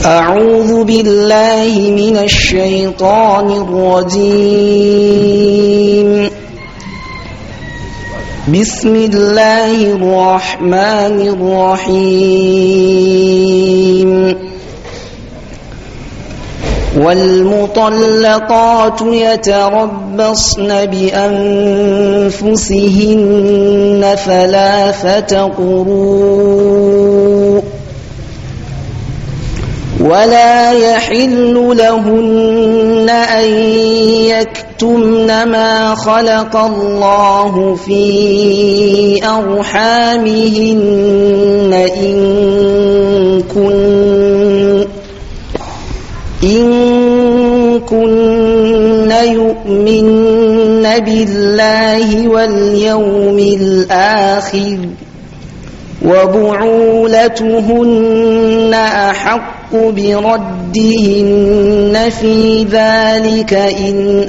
أعوذ بالله من الشيطان الرجيم بسم الله الرحمن الرحيم والمطلقات يتربصن بأنفسهن ثلاثة قروء ولا يحل لهن أن يكتمن ما خلق الله في أرحامهن إن كن إن كن يؤمن بالله واليوم الآخر وبعولتهن أحق بردهن في ذلك إن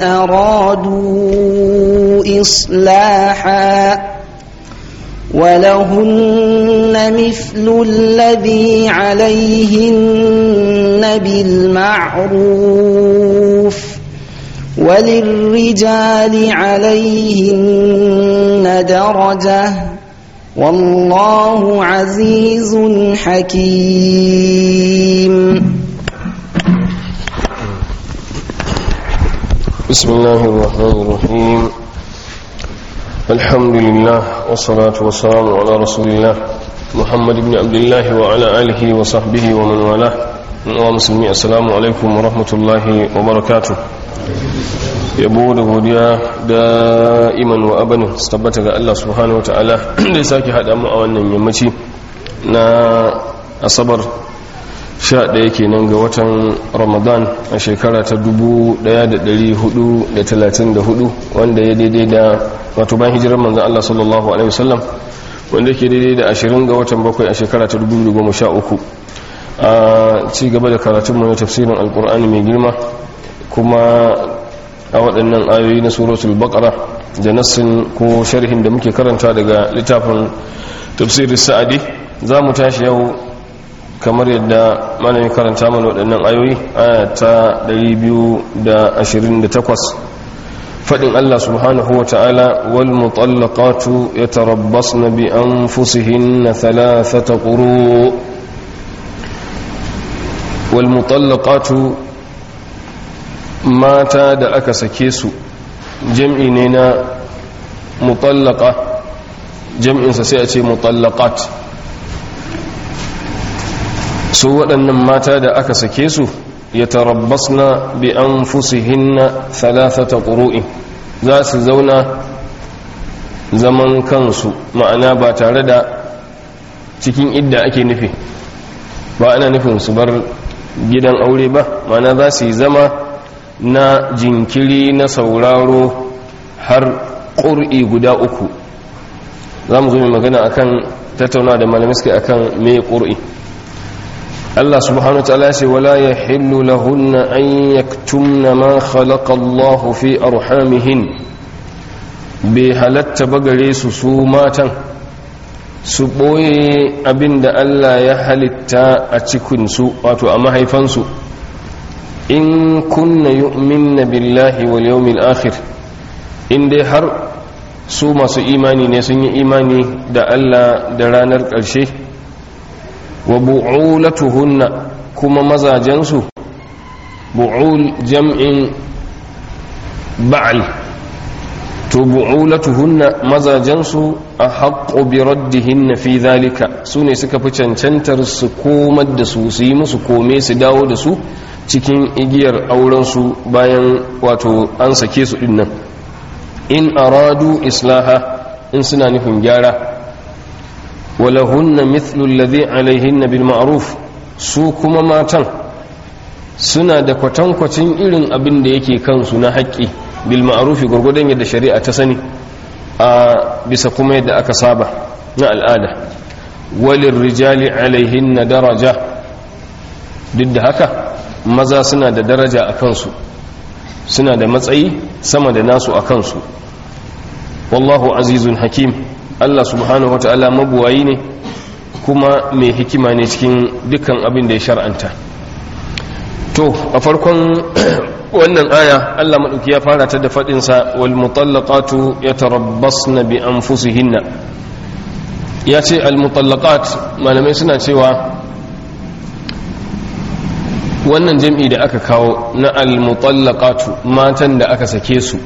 أرادوا إصلاحا ولهن مثل الذي عليهن بالمعروف وللرجال عليهن درجة والله عزيز حكيم بسم الله الرحمن الرحيم الحمد لله والصلاة والسلام على رسول الله محمد بن عبد الله وعلى آله وصحبه ومن والاه ومسلمي السلام عليكم ورحمة الله وبركاته yabo da godiya da iman wa abanin su tabbata ga Allah subhanahu wata'ala da ya sake haɗa mu a wannan yammaci na asabar 11 kenan ga watan ramadan a shekara ta 1434 wanda ya daidai da wato bayan hijirar manzan Allah sallallahu alaihi wasallam wanda ke daidai da 20 ga watan bakwai a shekara ta 2013 a ci gaba da karatunmu na tafsirin alkur'ani mai girma kuma a waɗannan ayoyi na suratul baqara da nassin ko sharhin da muke karanta daga littafin tafsirin sa'adi za mu tashi yau kamar yadda malamin karanta mana waɗannan ayoyi aya ta 228 faɗin Allah subhanahu wa ta'ala wal mutallaqatu yatarabbasna bi anfusihinna thalathata quru wal mutallaqatu mata da aka sake su jam'i ne na mutallaka jam'insa sai a ce mutallaqat su waɗannan mata da aka sake su ya tarabbasna bi an fusihinna thalathata ƙuru'in za su zauna zaman kansu ma'ana ba tare da cikin idda ake nufi ba ana nufin su bar gidan aure ba ma'ana za su yi zama na jinkiri na sauraro har ƙur'i guda uku za mu zo mai magana akan tattauna da malamiski akan mai ƙur'i Allah subhanahu wa ta'ala ce wala ya hillu lahunna an yaktumna ma khalaqa Allah fi arhamihin bai halatta bagare su su matan su ɓoye abinda Allah ya halitta a cikinsu wato a mahaifansu in kunna yu'minna billahi wal yawmil akhir in dai har su masu imani ne sun yi imani da Allah da ranar ƙarshe wa bu'ulatuhunna kuma mazajensu bu'ul jam'in ba'al to bu'ulatuhunna mazajensu a haƙƙo bi raddihinna fi zalika su ne suka fi cancantar su komar da su su yi musu kome su dawo da su cikin igiyar aurensu bayan wato an sake su dinnan in aradu islaha in suna nufin gyara walahunna mithlu alladhi alaihinna bil ma'ruf su kuma matan suna da kwatankwacin irin abin da yake kansu na haƙƙi bil ma'ruf gurgudan yadda shari'a ta sani a bisa kuma yadda aka saba na al'ada walin rijali alaihinna daraja duk da haka maza suna da daraja a kansu suna da matsayi sama da nasu a kansu wallahu azizun hakim Allah subhanahu wa ta'ala mabuwayi ne kuma mai hikima ne cikin dukkan abin da ya shar'anta to a farkon wannan aya Allah maɗauki ya fara ta da faɗinsa wal mutallaqatu yatarabbasna bi anfusihinna ya ce al mutallaqat malamai suna cewa wannan jam'i da aka kawo na al mutallaqatu matan da aka sake su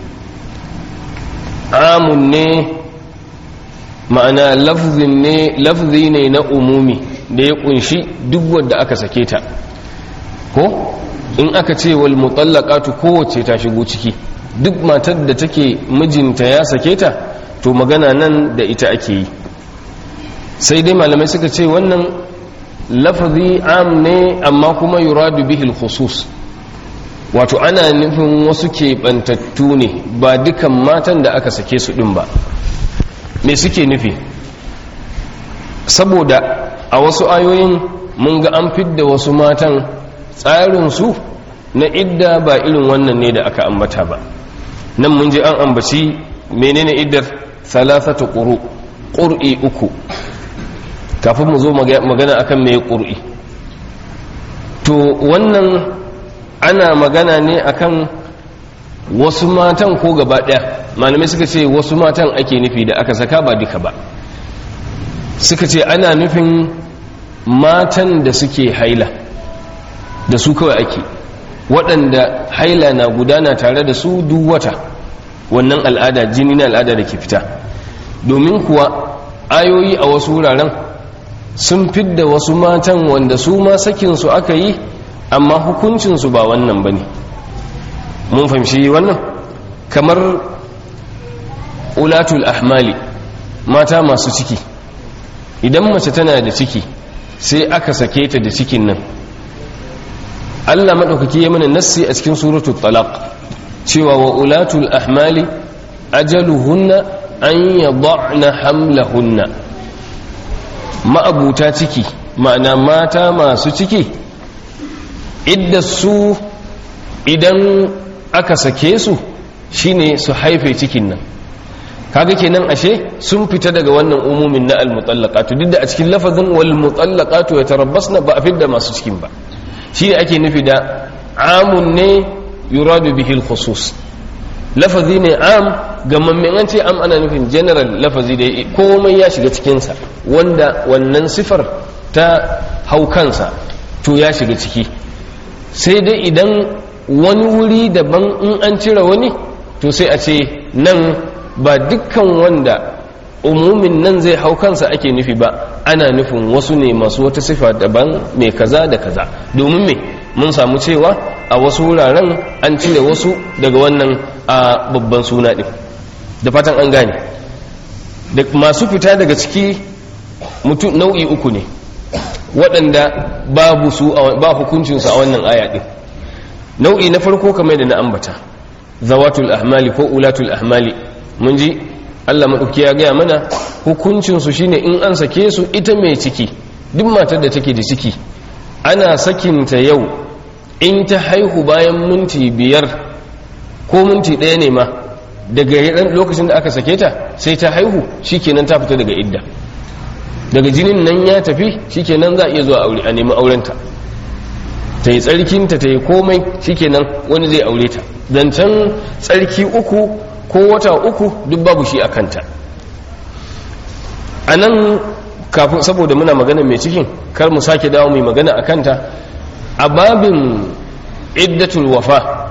amun ne ma'ana lafzin ne lafzi ne na umumi da ya kunshi duk wanda aka sake ta ko in aka ce wal mutallaqatu kowace ta shigo ciki duk matar da take mijinta ya sake ta to magana nan da ita ake yi sai dai malamai suka ce wannan lafazi am ne amma kuma yuradu bihi khusus wato ana nufin wasu keɓantattu ne ba dukan matan da aka sake su ɗin ba me suke nufi saboda a wasu ayoyin mun ga an fidda wasu matan tsarinsu na idda ba irin wannan ne da aka ambata ba nan mun ji an ambaci menene iddar thalathatu quru qur'i uku kafin mu zo magana akan me qur'i to wannan ana magana ne akan wasu matan ko gaba daya malamai suka ce wasu matan ake nufi da aka saka ba duka ba suka ce ana nufin matan da suke haila da su kawai ake waɗanda haila na gudana tare da su duk wata wannan al'ada jini na al'ada da ke fita domin kuwa ayoyi a wasu wuraren sun fidda wasu matan wanda su ma sakinsu aka yi amma hukuncinsu ba wannan ba ne mun fahimci wannan kamar ulatul ahmali mata masu ciki idan mace tana da ciki sai aka sake ta da cikin nan Allah maɗaukaki ya mana nassi a cikin suratul talaq cewa wa ulatul ahmali ajaluhunna an yad'na hamlahunna ma'abuta ciki ma'ana mata masu ciki idda su idan aka sake su shine su haife cikin nan kaga kenan ashe sun fita daga wannan umumin na almutallaqatu duk da a cikin lafazin wal mutallaqatu yatarabbasna ba a fidda masu cikin ba shi ake nufi da amun ne yuradu bihi al-khusus lafazi ne am gamammen an ce am ana nufin general lafazi da komai ya shiga cikinsa wanda wannan sifar ta hau kansa to ya shiga ciki sai dai idan wani wuri daban in an cire wani to sai a ce nan ba dukkan wanda umumin nan zai hau kansa ake nufi ba ana nufin wasu ne masu wata sifa daban mai kaza da kaza domin me mun samu cewa a wasu wuraren an cire wasu daga wannan a babban suna ɗin da fatan an gane da masu fita daga ciki mutum nau'i uku ne waɗanda babu su ba hukuncinsu a wannan aya ɗin nau'i na farko kamar da na ambata zawatul ahmali ko ulatul ahmali mun ji Allah maɗauki ya gaya mana hukuncinsu shine in an sake su ita mai ciki duk matar da take da ciki ana sakinta yau in ta haihu bayan minti biyar ko minti ɗaya ne ma daga lokacin da aka sake ta sai ta haihu shikenan ta fita daga idda daga jinin nan ya tafi shikenan za a iya zuwa aure a nemi aurenta ta yi tsarkinta ta yi komai shikenan wani zai aure ta zancen tsarki uku ko wata uku duk babu shi a kanta a nan kafin saboda muna magana mai cikin kar mu sake dawo mai magana a kanta a babin iddatul wafa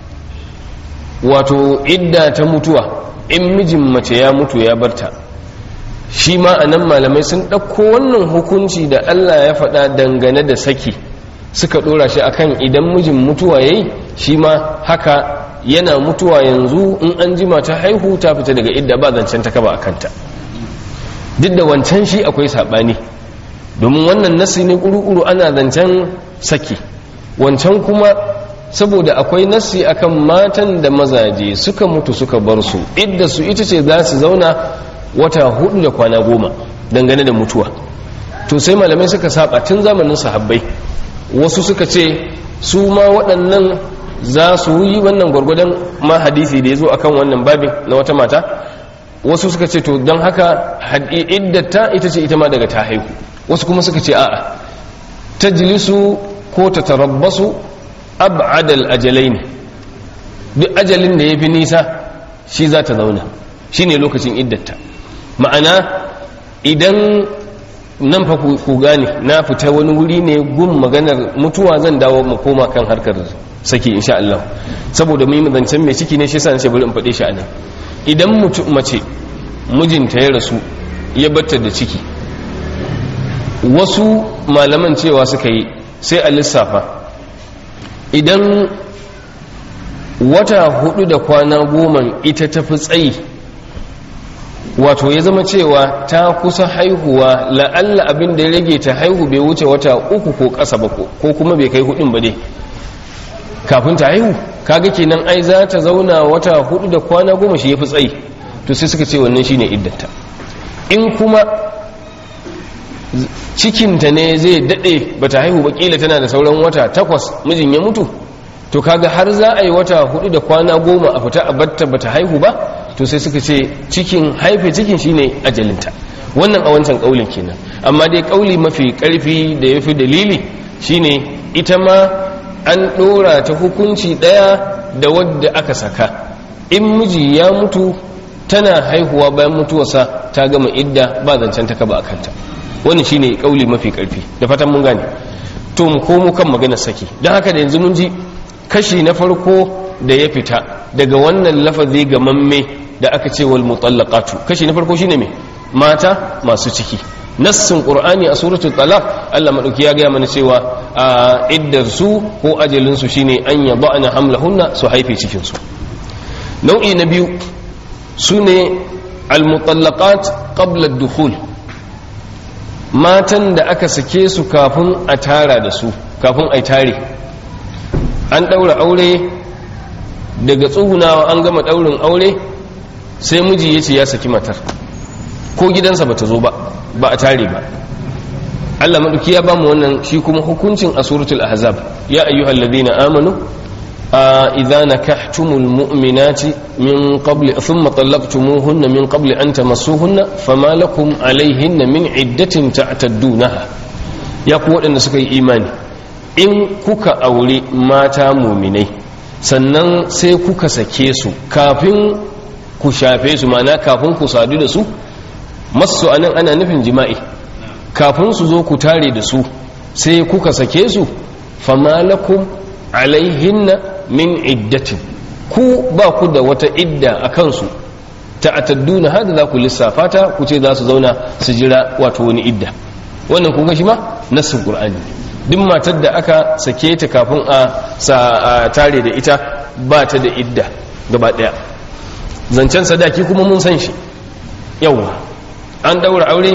wato idda ta mutuwa in mijin mace ya mutu ya barta shi ma a nan malamai sun ɗauko wannan hukunci da allah ya faɗa dangane da saki suka ɗora shi akan idan mijin mutuwa ya yi shi ma haka yana mutuwa yanzu in an jima ta haihu ta fita daga idda ba zancen ta kaba a kanta duk da wancan shi akwai saɓani domin wannan nasi ne ƙuru-ƙuru ana zancen saki wancan kuma saboda akwai nasi akan matan da mazaje suka mutu suka bar su idda su ita ce za su zauna wata hudu da kwana goma dangane da mutuwa to sai malamai suka saba tun zamanin sahabbai wasu suka ce su ma waɗannan za su yi wannan gwargwadon ma hadisi da ya zo akan wannan babin na wata mata wasu suka ce to don haka iddata ita ce ita ma daga ta haihu wasu kuma suka ce a'a ta jilisu ko ta tarabbasu ab'adal ajalaini duk ajalin da yafi nisa shi za ta zauna shine lokacin iddata ma'ana idan nan fa ku gane na fita wani wuri ne gun maganar mutuwa zan dawo mu koma kan harkar saki insha Allah saboda mu yi zancen mai ciki ne shi yasa nace bari in faɗe shi anan idan mutum mace mijinta ya rasu ya batta da ciki wasu malaman cewa suka yi sai a lissafa idan wata hudu da kwana goma ita tafi tsayi wato ya zama cewa ta kusa haihuwa la'alla abin da ya rage ta haihu bai wuce wata uku ko ƙasa ba ko kuma bai kai hudun ba dai kafin ta haihu kaga kenan ai za ta zauna wata hudu da kwana goma shi ya fi tsayi to sai suka ce wannan shine iddata in kuma cikinta ne zai daɗe ba ta haihu ba ƙila tana da sauran wata takwas mijin ya mutu to kaga har za a yi wata hudu da kwana goma a fita a batta ba ta haihu ba to sai suka ce cikin haife cikin shine ajalinta wannan a wancan ƙaulin kenan amma dai ƙauli mafi ƙarfi da ya fi dalili shine ita ma an ɗora ta hukunci ɗaya da wadda aka saka in miji ya mutu tana haihuwa bayan mutuwarsa ta gama idda ba zancen ta kaba a kanta wani shine kauli mafi karfi da fatan mun gane to mu komo kan maganar saki don haka da yanzu mun ji kashi na farko da ya fita daga wannan lafazi ga mamme da aka ce wal mutallaqatu kashi na farko shine me mata masu ciki nassin qur'ani a suratul talaq Allah madauki ya gaya mana cewa a iddar su ko ajalin su shine an yada'na hamlahunna su haife cikin su nau'i na biyu sune al mutallaqat qabla ad-dukhul matan da aka sake su kafin a tara da su kafin a tare an ɗaura aure daga tsugunawa an gama ɗaurin aure sai miji ya ce ya saki matar ko gidansa ba ta zo ba ba a tare ba Allah maɗauki ya ba mu wannan shi kuma hukuncin a suratul ahzab ya ayyuhal ladina amanu إذا نكحتم المؤمنات من قبل ثم طلقتموهن من قبل أن تمسوهن فما لكم عليهن من عدة تعتدونها يقول أن سكي إيماني in kuka aure mata muminai sannan sai kuka sake su kafin ku shafe su mana kafin ku sadu da su masu anan ana nufin jima'i kafin su zo ku tare da su sai kuka sake su famalakum alaihinna min iddatin ku ba ku da wata idda a kansu ta'atadduna hada za ku lissafa ta ku ce za su zauna su jira wato wani idda wannan kun ga shi ma nassin qur'ani duk matar da aka sake ta kafin a sa tare da ita ba ta da idda gaba daya zancen sadaki kuma mun san shi yawa an daura aure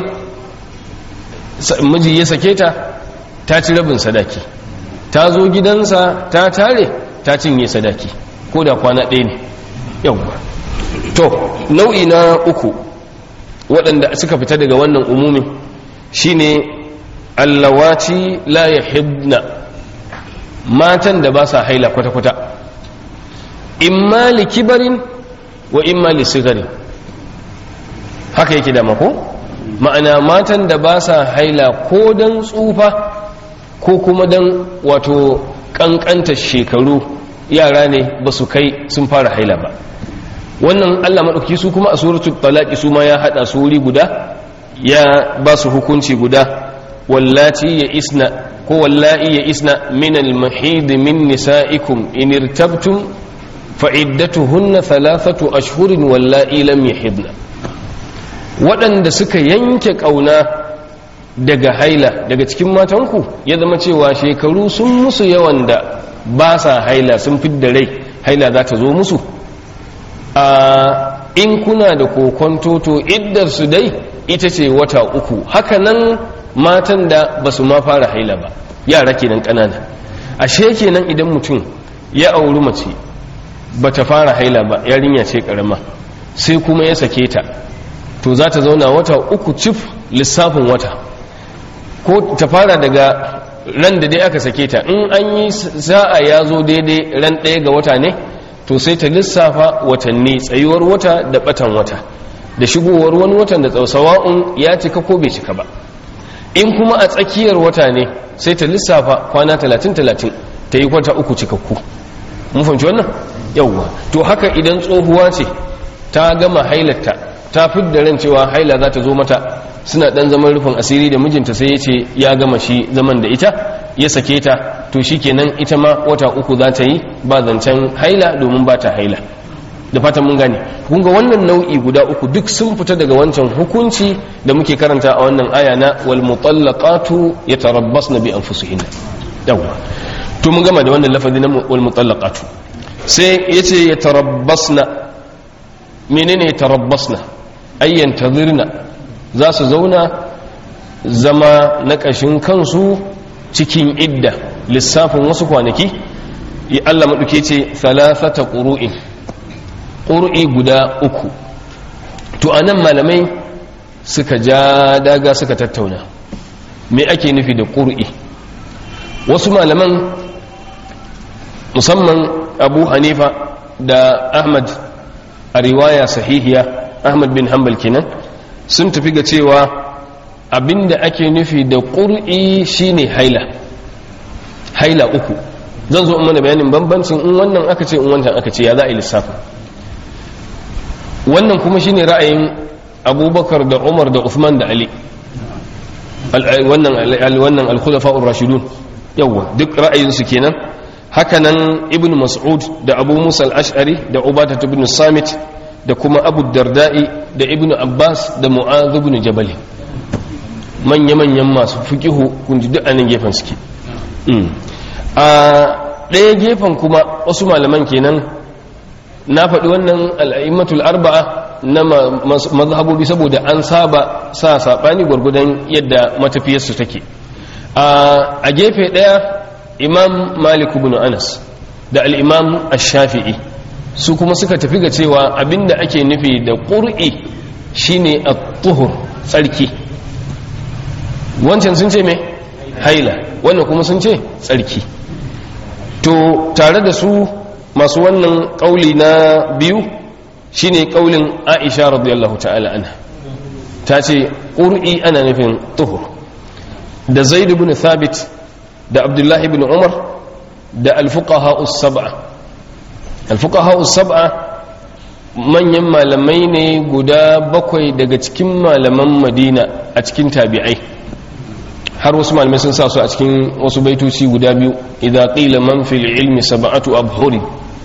miji ya sake ta ta ci rabin sadaki ta zo gidansa ta tare ta cinye sadaki ko da kwana ɗaya ne yawwa to nau'i na uku waɗanda suka fita daga wannan umumin shine allawaci la yahibna matan da ba sa haila kwata-kwata imma li kibarin wa imma li sigarin haka yake da mako ma'ana matan da ba sa haila ko don tsufa ko kuma don wato kankanta shekaru yara ne ba su kai sun fara haila ba wannan allah maɗauki su kuma a suratul talaki su ma ya haɗa su wuri guda ya ba su hukunci guda wallati ya isna ko wallahi ya isna min al-mahid min nisa'ikum in irtabtum fa iddatuhunna thalathatu ashhurin wallahi lam yahidna waɗanda suka yanke ƙauna daga haila daga cikin matanku ya zama cewa shekaru sun musu yawan da ba sa haila sun fidda rai haila za ta zo musu a in kuna da kokon toto iddar su dai ita ce wata uku haka nan matan da ba su ma fara haila ba yara kenan ƙanana ashe kenan idan mutum ya auri mace ba ta fara haila ba yarinya ce ƙarama sai kuma ya sake ta to za ta zauna wata uku cif lissafin wata ko ta fara daga ran da dai aka sake ta in an yi sa'a ya zo daidai ran ɗaya ga wata ne to sai ta lissafa watanni tsayuwar wata da batan wata da shigowar wani watan da tsausawa'un ya cika ko bai cika ba in kuma a tsakiyar wata ne sai ta lissafa kwana talatin talatin ta yi wata uku cikakku mun fahimci wannan yawwa to haka idan tsohuwa ce ta gama hailarta ta fidda ran cewa haila za ta zo mata suna dan zaman rufin asiri da mijinta sai ya ce ya gama shi zaman da ita ya sake ta to shikenan ita ma wata uku za ta yi ba zancen haila domin ba ta haila da fatan mun gane kun ga wannan nau'i guda uku duk sun fita daga wancan hukunci da muke karanta a wannan aya na wal mutallaqatu yatarabbasna bi anfusihinna yawa to mun gama da wannan lafazi na wal mutallaqatu sai yace yatarabbasna menene yatarabbasna ayyan tadhirna za su zauna zama na kashin kansu cikin idda lissafin wasu kwanaki Allah maɗuke ce thalathata ƙuru'in ƙuru'i guda uku to a nan malamai suka ja daga suka tattauna me ake nufi da ƙuru'i wasu malaman musamman abu hanifa da ahmad a riwaya sahihiya ahmad bin hanbal kenan sun tafi ga cewa abinda ake nufi da ƙur'i shine haila haila uku zan zo mana bayanin bambancin in wannan aka ce in wancan aka ce ya za a yi lissafa wannan kuma shine ra'ayin abubakar da umar da uthman da ali wannan al-khulafa'ur rashidun yawa duk ra'ayinsu kenan hakanan ibn mas'ud da abu musa al-ash'ari da ubadah ibn samit da kuma abu darda'i da ibn abbas da mu'adh ibn jabal manya-manyan masu fiqihu kun ji duk anan gefen suke a ɗaya gefen kuma wasu malaman kenan na faɗi wannan al'aimatul arba'a na mazhabobi saboda an saba sa saɓani gwargwadon yadda matafiyarsu take a gefe ɗaya imam malik ibn anas da al'imam ash-shafi'i su kuma suka tafi ga cewa abinda ake nufi da ƙur'i shine at-tuhur tsarki wancan sun ce me haila wannan kuma sun ce tsarki to tare da su masu wannan kauli na biyu shine kaulin Aisha radiyallahu ta'ala anha ta ce qur'i ana nufin tuhur da Zaid ibn Thabit da Abdullah ibn Umar da al-fuqaha us-sab'a al-fuqaha us-sab'a manyan malamai ne guda bakwai daga cikin malaman Madina a cikin tabi'ai har wasu malamai sun sa su a cikin wasu baitoci guda biyu idza qila man fil ilmi sab'atu abhuri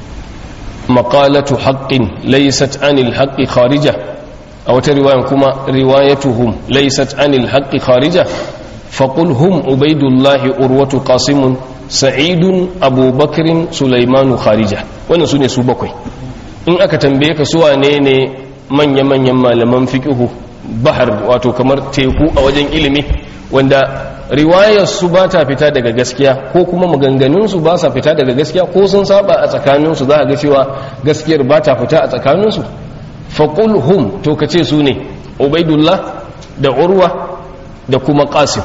maqalatu haqqin laysat anil haqqi kharija a wata riwayan kuma riwayatuhum laysat anil haqqi kharija faqul hum ubaidullah urwatu qasim sa'idun abubakrin sulaimanu kharija wannan sune su bakwai in aka tambaye ka su wane ne manya manyan malaman fiqhu bahar wato kamar teku a wajen ilimi wanda riwayar su ba ta fita daga gaskiya ko kuma maganganun su ba sa fita daga gaskiya ko sun saba a tsakanin su za a ga cewa gaskiyar ba ta fita a tsakanin su faqul hum to kace su ne ubaidullah da urwa da kuma qasim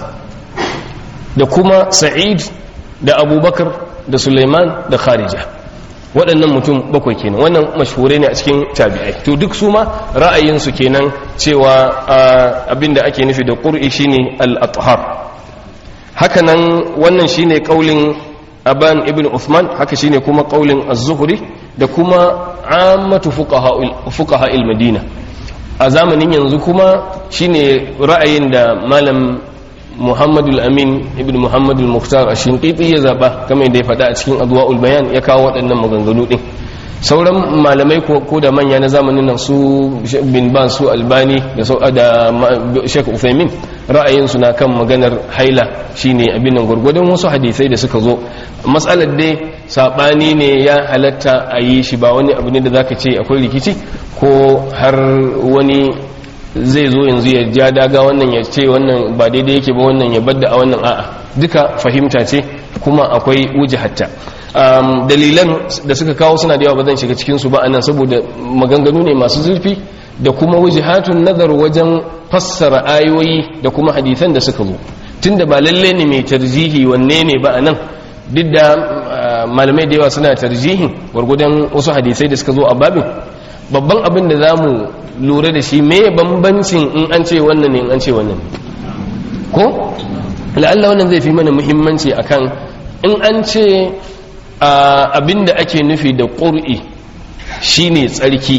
da kuma sa'id da abubakar da suleiman da kharija waɗannan mutum bakwai kenan wannan mashhure ne a cikin tabi'ai to duk su ma ra'ayinsu kenan cewa abinda ake nufi da ƙur'i shine al-athhar haka nan wannan shine kaulin aban ibn uthman haka shine kuma kaulin az-zuhri da kuma ammatu fuqaha al-madina a zamanin yanzu kuma shine ra'ayin da malam muhammadu amin ibn muhammadu muhtar a shinƙiƙi ya zaɓa kamar da ya faɗa a cikin adwa'ul bayan ya kawo waɗannan maganganu ɗin sauran malamai ko da manya na zamanin nan su bin ba su albani da shek ufemin ra'ayinsu na kan maganar haila shine abin nan gwargwadon wasu hadisai da suka zo matsalar dai saɓani ne ya halatta a yi shi ba wani abu ne da zaka ce akwai rikici ko har wani zai zo yanzu ya ja daga wannan ya ce wannan ba daidai yake ba wannan ya badda a wannan a'a duka fahimta ce kuma akwai hatta. um, dalilan da suka kawo suna da yawa ba zan shiga cikin su ba anan saboda maganganu ne masu zurfi da kuma wujihatun nazar wajen fassara ayoyi da kuma hadisan da suka zo tunda ba lalle ne mai tarjihi wanne ne ba anan duk da malamai da yawa suna tarjihin gwargwadon wasu hadisai da suka zo a babin babban abin da za mu lura da shi me bambancin in an ce wannan ne in an ce wannan ko la'alla wannan zai fi mana muhimmanci akan in an ce abinda ake nufi da ƙur'i shine tsarki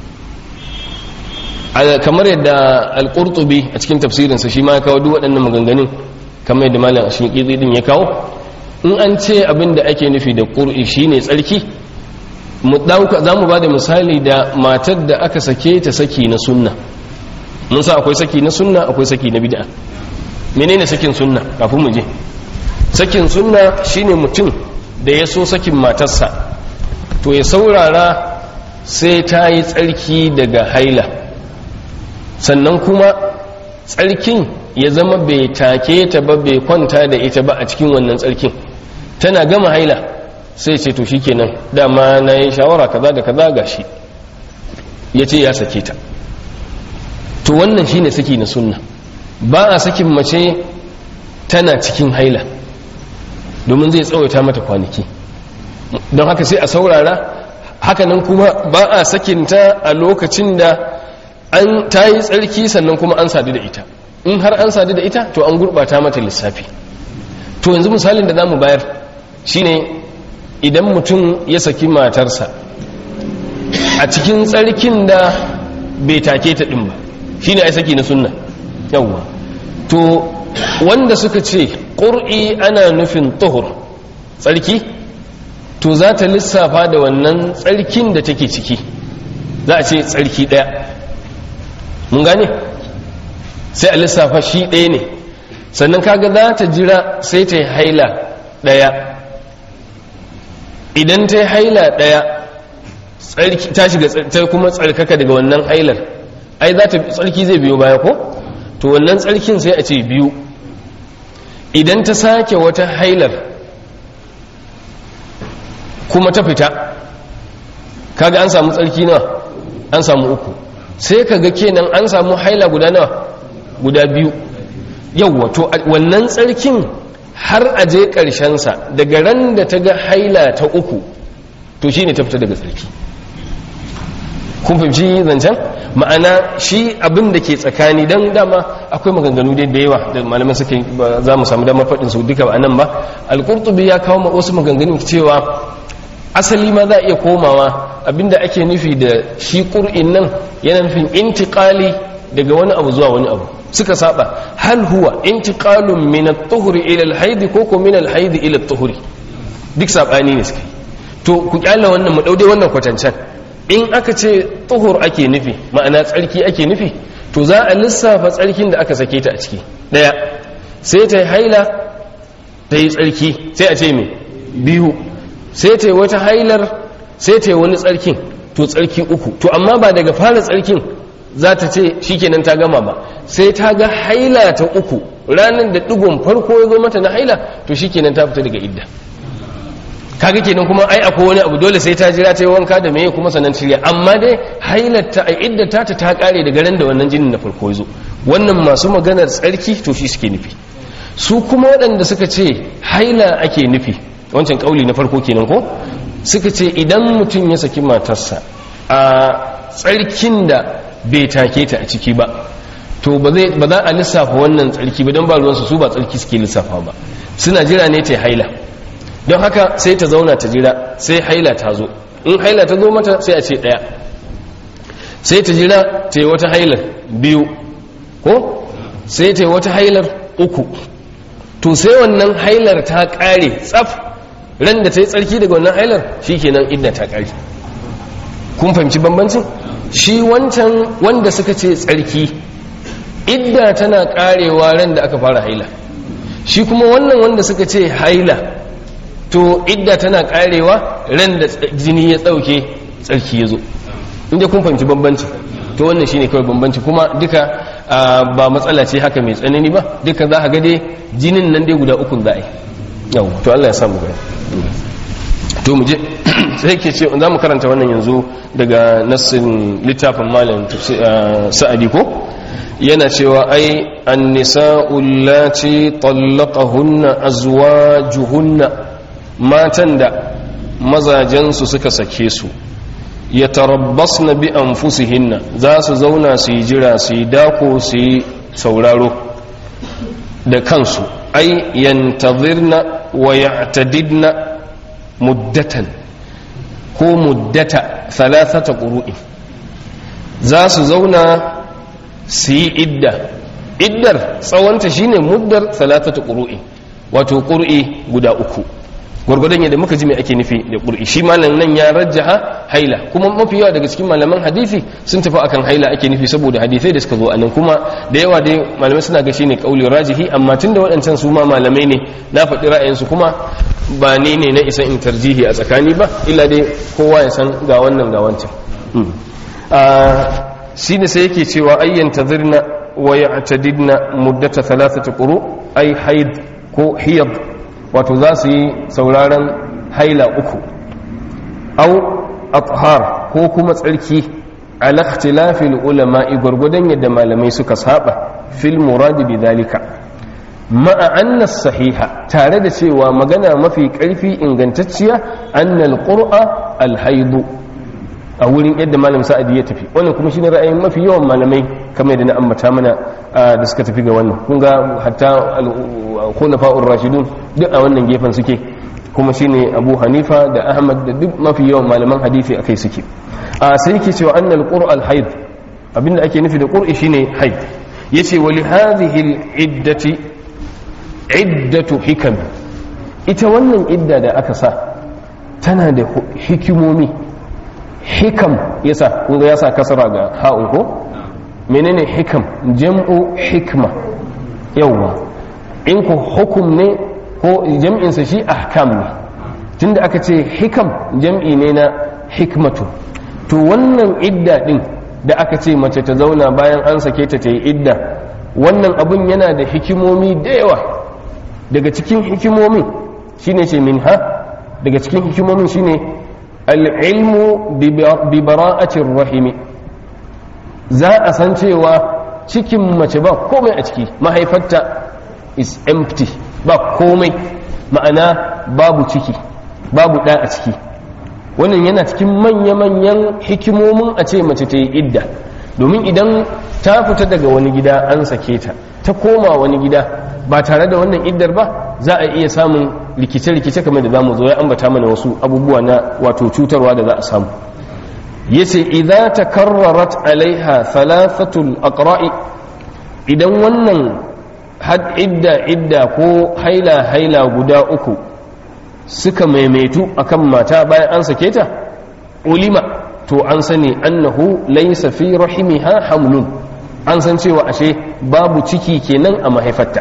kamar yadda al-qurtubi a cikin tafsirinsa shi ma ya kawo duk waɗannan maganganun kamar yadda malam ashin din ya kawo in an ce abinda ake nufi da ƙur'i shine tsarki mu dauka zamu bada misali da matar da aka sake ta saki na sunna mun sa akwai saki na sunna akwai saki na bid'a menene sakin sunna kafin mu je sakin sunna shine mutum da ya so sakin matarsa to ya saurara sai ta yi tsarki daga haila sannan kuma tsarkin ya zama bai take ta ba bai kwanta da ita ba a cikin wannan tsarkin tana gama haila sai ce to shikenan dama na yi shawara kaza da kaza gashi ya ce ya sake ta to wannan shine saki na sunna ba a sakin mace tana cikin haila domin zai tsawaita mata kwanaki don haka sai a saurara hakanan kuma ba a sakinta a lokacin da an ta yi tsarki sannan kuma an sadu da ita in har an sadu da ita to an gurbata mata lissafi to yanzu misalin da za mu bayar shine idan mutum ya saki matarsa a cikin tsarkin da bai take ta ɗin ba shine ai saki na sunna yawwa to wanda suka ce ƙur'i ana nufin tuhur tsarki to za ta lissafa da wannan tsarkin da take ciki za a ce tsarki ɗaya mun gane sai a lissafa shi ɗaya ne sannan kaga za ta jira sai ta yi haila ɗaya idan ta yi haila ɗaya ta shiga ta kuma tsarkaka daga wannan hailar ai za ta tsarki zai biyo baya ko to wannan tsarkin sai a ce biyu idan ta sake wata hailar kuma ta fita kaga an samu tsarki nawa an samu uku sai kaga kenan an samu haila guda nawa guda biyu yauwa to wannan tsarkin har a je sa daga ran da ta ga haila ta uku to shine ta fita daga tsarki kun fahimci zancen ma'ana shi abin da ke tsakani don dama akwai maganganu dai da yawa da malaman suke za mu samu damar faɗin su duka a nan ba alƙurtubi ya kawo wasu maganganu cewa asali ma za a iya komawa abinda ake nufi da shi ƙur'in nan yana nufin intiƙali daga wani abu zuwa wani abu suka saba hal huwa intiqalun min at-tuhri ila al-haid ko ko min al-haid ila at-tuhri duk sabani ne suka to ku kyalla wannan mu daude wannan kwatancan in aka ce tuhur ake nufi ma'ana tsarki ake nufi to za a lissafa tsarkin da aka sake ta a ciki daya sai ta yi haila ta yi tsarki sai a ce me biyu sai ta yi wata hailar sai ta yi wani tsarkin to tsarki uku to amma ba daga fara tsarkin za ta ce shikenan ta gama ba sai ta ga haila ta uku ranar da digon farko ya zo mata na haila to shikenan ta fita daga idda kaga kenan kuma ai akwai wani abu dole sai ta jira ta yi wanka da meye kuma sanan shirya amma dai hailarta a idda ta ta kare daga ran da wannan jinin na farko ya zo wannan masu maganar tsarki to shi suke nufi su kuma waɗanda suka ce haila ake nufi wancan kauli na farko kenan ko suka ce idan mutum ya saki matarsa a tsarkin da bai take ta a ciki ba to ba za a lissafa wannan tsarki ba don ba ruwansu su ba tsarki suke lissafa ba suna jira ne ta haila don haka sai ta zauna ta jira sai haila ta zo in haila ta zo mata sai a ce ɗaya sai ta jira ta yi wata hailar biyu ko sai ta yi wata hailar uku to sai wannan hailar ta ƙare tsaf ran da ta yi tsarki daga wannan hailar shi kenan idda ta ƙare kun fahimci bambancin shi wancan wanda suka ce tsarki idda tana ƙarewa ran da aka fara haila shi kuma wannan wanda suka ce haila to idda tana karewa ran da jini ya tsauke tsarki ya zo inda kun fahimci bambanci to wannan shine kawai bambanci kuma duka ba matsala ce haka mai tsanani ba duka za a ga dai jinin nan dai guda ukun za a yi yau to Allah ya samu gani to mu je sai ke ce za mu karanta wannan yanzu daga nassin littafin malam sa'adi ko yana cewa ai an-nisa'u allati talaqahunna azwajuhunna matan da mazajensu suka sake su ya tarabbas na bi an fusihinna za su zauna su yi jira su yi dako su yi sauraro da kansu ai yantazirna wa ya'tadidna muddatan ko muddata thalathata qurui za su zauna su yi idda iddar tsawonta shine muddar thalathata qurui wato qur'i guda uku gwargwadon yadda muka ji mai ake nufi da ƙur'i shi malam nan ya rajjaha haila kuma mafi yawa daga cikin malaman hadisi sun tafi akan haila ake nufi saboda hadisai da suka zo anan kuma da yawa dai malamai suna ga shine kauli rajihi amma tunda waɗancan su ma malamai ne na faɗi ra'ayinsu kuma ba ni ne na isa in tarjihi a tsakani ba illa dai kowa ya san ga wannan ga wancan shi ne sai yake cewa ayyan tazirna wa ya'tadidna muddata thalathati quru ay haid ko hiyad wato za su yi sauraron haila uku au athar ko kuma tsarki ala ikhtilafil ulama'i gurgudan yadda malamai suka saba fil murad bi dalika ma'a anna sahiha tare da cewa magana mafi karfi ingantacciya annal qur'a al haidu a wurin yadda malam sa'adi ya tafi wannan kuma shine ra'ayin mafi yawan malamai kamar yadda na ambata mana da suka tafi ga wannan kun ga hatta khulafa'ur rashidun duk a wannan gefen suke kuma shine Abu Hanifa da Ahmad da duk mafi yawan malaman hadisi akai suke a sai yake cewa annal qur'al haid abinda ake nufi da qur'i shine haid yace wa li hadhihi al iddati iddatu hikam ita wannan idda da aka sa tana da hikimomi hikam yasa kun ga yasa kasara ga ha'un ko menene hikam jam'u hikma yawwa in ku hukum ne ko jam'insa shi ahkam ne tunda aka ce hikam jam'i ne na hikmatu to wannan idda din da aka ce mace ta zauna bayan an sake ta ta yi idda wannan abun yana da hikimomi da yawa daga cikin hikimomin shine ce min ha daga cikin hikimomin shine al'ilmu bi bara'atin rahimi za a san cewa cikin mace ba komai a ciki mahaifarta is empty ba komai ma'ana babu ciki babu ɗa a ciki wannan yana cikin manya-manyan hikimomin a ce mace ta yi idda domin idan ta fita daga wani gida an sake ta ta koma wani gida ba tare da wannan iddar ba za a iya samun rikice-rikice kamar da za mu zo ya ambata mana wasu abubuwa na wato cutarwa da za a samu yace idza takarrarat alaiha thalathatul aqra'i idan wannan had idda idda ko haila haila guda uku suka maimaitu akan mata bayan an sake ta ulima to an sani annahu laysa fi rahimiha hamlun an san cewa ashe babu ciki kenan a mahaifarta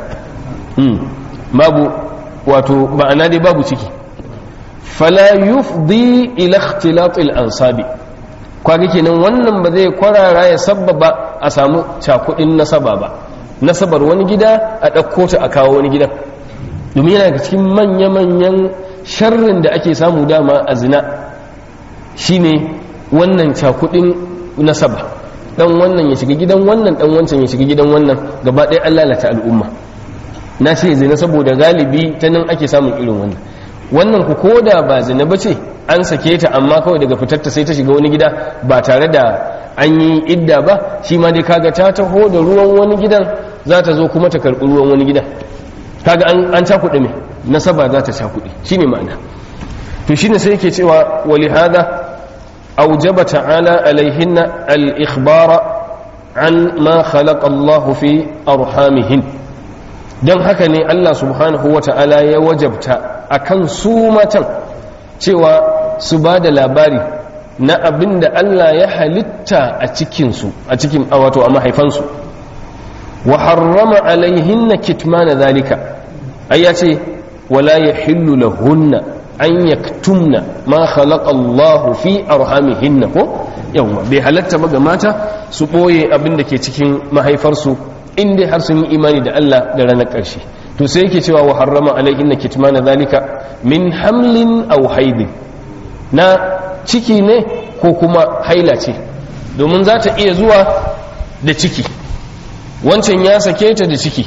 babu wato ma'ana dai babu ciki fala yufdi ila ikhtilatil ansabi kwaga kenan wannan ba zai kwarara ya sabbaba a samu cakudin nasaba ba nasabar wani gida a ɗauko ta a kawo wani gidan domin yana cikin manya-manyan sharrin da ake samu dama a zina shine wannan cakudin nasaba dan wannan ya shiga gidan wannan dan wancan ya shiga gidan wannan gaba ɗaya an lalata al'umma na ce zina saboda galibi ta nan ake samun irin wannan wannan ku koda ba zina ba ce an sake ta amma kawai daga fitarta sai ta shiga wani gida ba tare da an yi idda ba shi ma dai kaga ta taho da ruwan wani gidan za ta zo kuma ta karɓi ruwan wani gidan kaga an cakuɗe mai nasaba za ta cakuɗe shi ne ma'ana to shine sai yake cewa wali hada أوجب تعالى عليهن الإخبار عن ما خلق الله في أرحامهن don haka ne Allah subhanahu wa ta'ala ya wajabta a kan su matan cewa su ba da labari na abin da Allah ya halitta a cikinsu a cikin wato a mahaifansu wa harrama alaihin na kitmana zalika ai ya ce wala ya hillu lahunna an yaktumna ma khalaqa Allahu fi arhamihinna ko yawa bai halatta ba ga mata su boye abin da ke cikin mahaifarsu in dai har sun yi imani da Allah da ranar ƙarshe to sai yake cewa wa harrama alaihinna kitmana zalika min hamlin aw haidin na ciki ne ko kuma haila ce domin za ta iya zuwa da ciki wancan ya sake ta da ciki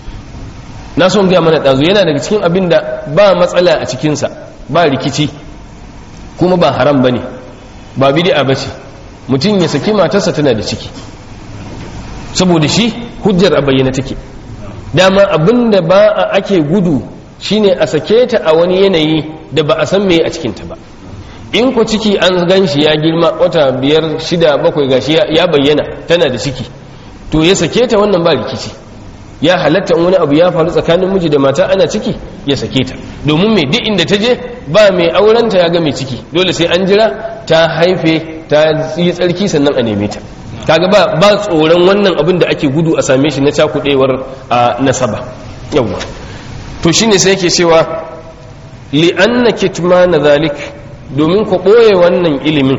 na son gaya mana ɗazu yana daga cikin abin da ba matsala a cikinsa ba rikici kuma ba haram ba ne ba bidi'a ba ce mutum ya saki matarsa tana da ciki saboda shi hujjar a bayyana take dama abin da ba a ake gudu shine a sake ta a wani yanayi da ba a san me a cikinta ba in ku ciki an gan shi ya girma wata biyar shida bakwai gashi ya bayyana tana da ciki to ya sake ta wannan ba rikici ya halatta in wani abu ya faru tsakanin miji da mata ana ciki ya sake ta domin mai duk inda ta je ba mai aurenta ya ga mai ciki dole sai an jira ta haife ta yi tsarki sannan a neme ta kaga ba ba tsoron wannan abin da ake gudu a same shi na cakudewar a nasaba yawwa to shine sai yake cewa li anna kitmana zalik domin ku boye wannan ilimin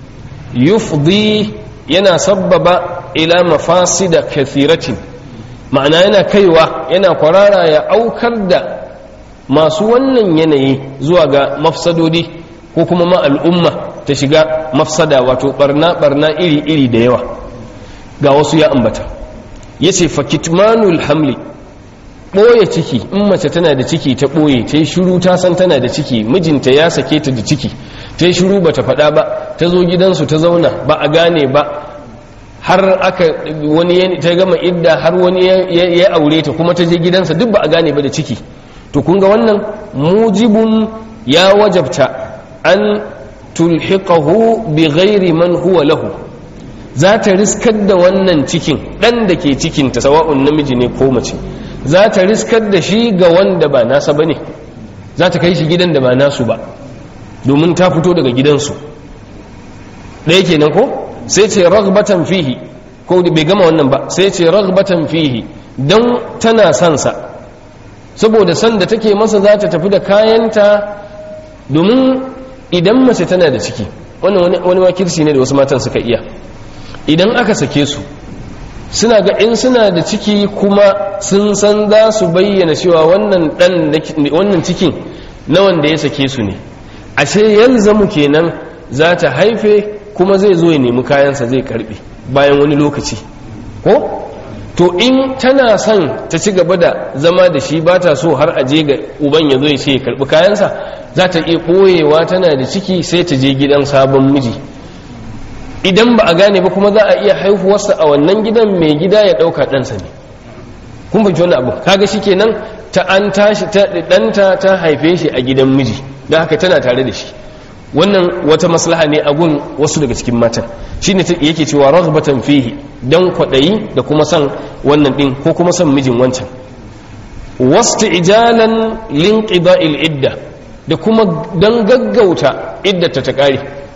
yufdi yana sabbaba ila mafasida kathiratin ma'ana yana kaiwa yana kwarara ya aukar da masu wannan yanayi zuwa ga mafsadodi ko kuma ma al'umma ta shiga mafsada wato barna barna iri iri da yawa ga wasu ya ambata yace fakitmanul hamli ɓoye ciki in mace tana da ciki ta ɓoye ta yi shiru ta san tana da ciki mijinta ya sake ta da ciki ta yi shiru ba ta faɗa ba ta zo gidansu ta zauna ba a gane ba har aka wani ta gama idda har wani ya aure ta kuma ta je gidansa duk ba a gane ba da ciki to kun ga wannan mujibun ya wajabta an tulhiqahu bi ghairi man huwa lahu za ta riskar da wannan cikin ɗan da ke cikinta sawa'un namiji ne ko mace za ta riskar da shi ga wanda ba nasa ba ne za ta kai shi gidan da ba nasu ba domin ta fito daga gidansu ɗaya kenan ko sai ce ragbatan fihi ko bai gama wannan ba sai ce ragbatan fihi don tana sansa saboda san da take masa za ta tafi da kayanta domin idan mace tana da ciki wannan wani makirci ne da wasu matan suka iya idan aka sake su suna ga in suna da ciki kuma sun san za su bayyana cewa wannan dan wannan cikin na wanda ya sake su ne ashe yalzamu kenan za ta haife kuma zai zo ya nemi kayansa zai karbe bayan wani lokaci ko to in tana son ta ci gaba da zama da shi ba ta so har aje ga uban ya zo ya ce ya karbi kayansa za ta iya ɓoyewa tana da ciki sai ta je gidan sabon miji idan ba a gane ba kuma za a iya haihuwarsa a wannan gidan mai gida ya ɗauka ɗansa ne kun fahimci wani abu kaga shi kenan ta an tashi ɗanta ta haife shi a gidan miji da haka tana tare da shi wannan wata maslaha ne a gun wasu daga cikin matan shi ne yake cewa raghbatan fihi dan kwaɗayi da kuma son wannan ɗin ko kuma son mijin wancan wasu ijalan linqida'il idda da kuma dan gaggauta iddata ta ƙare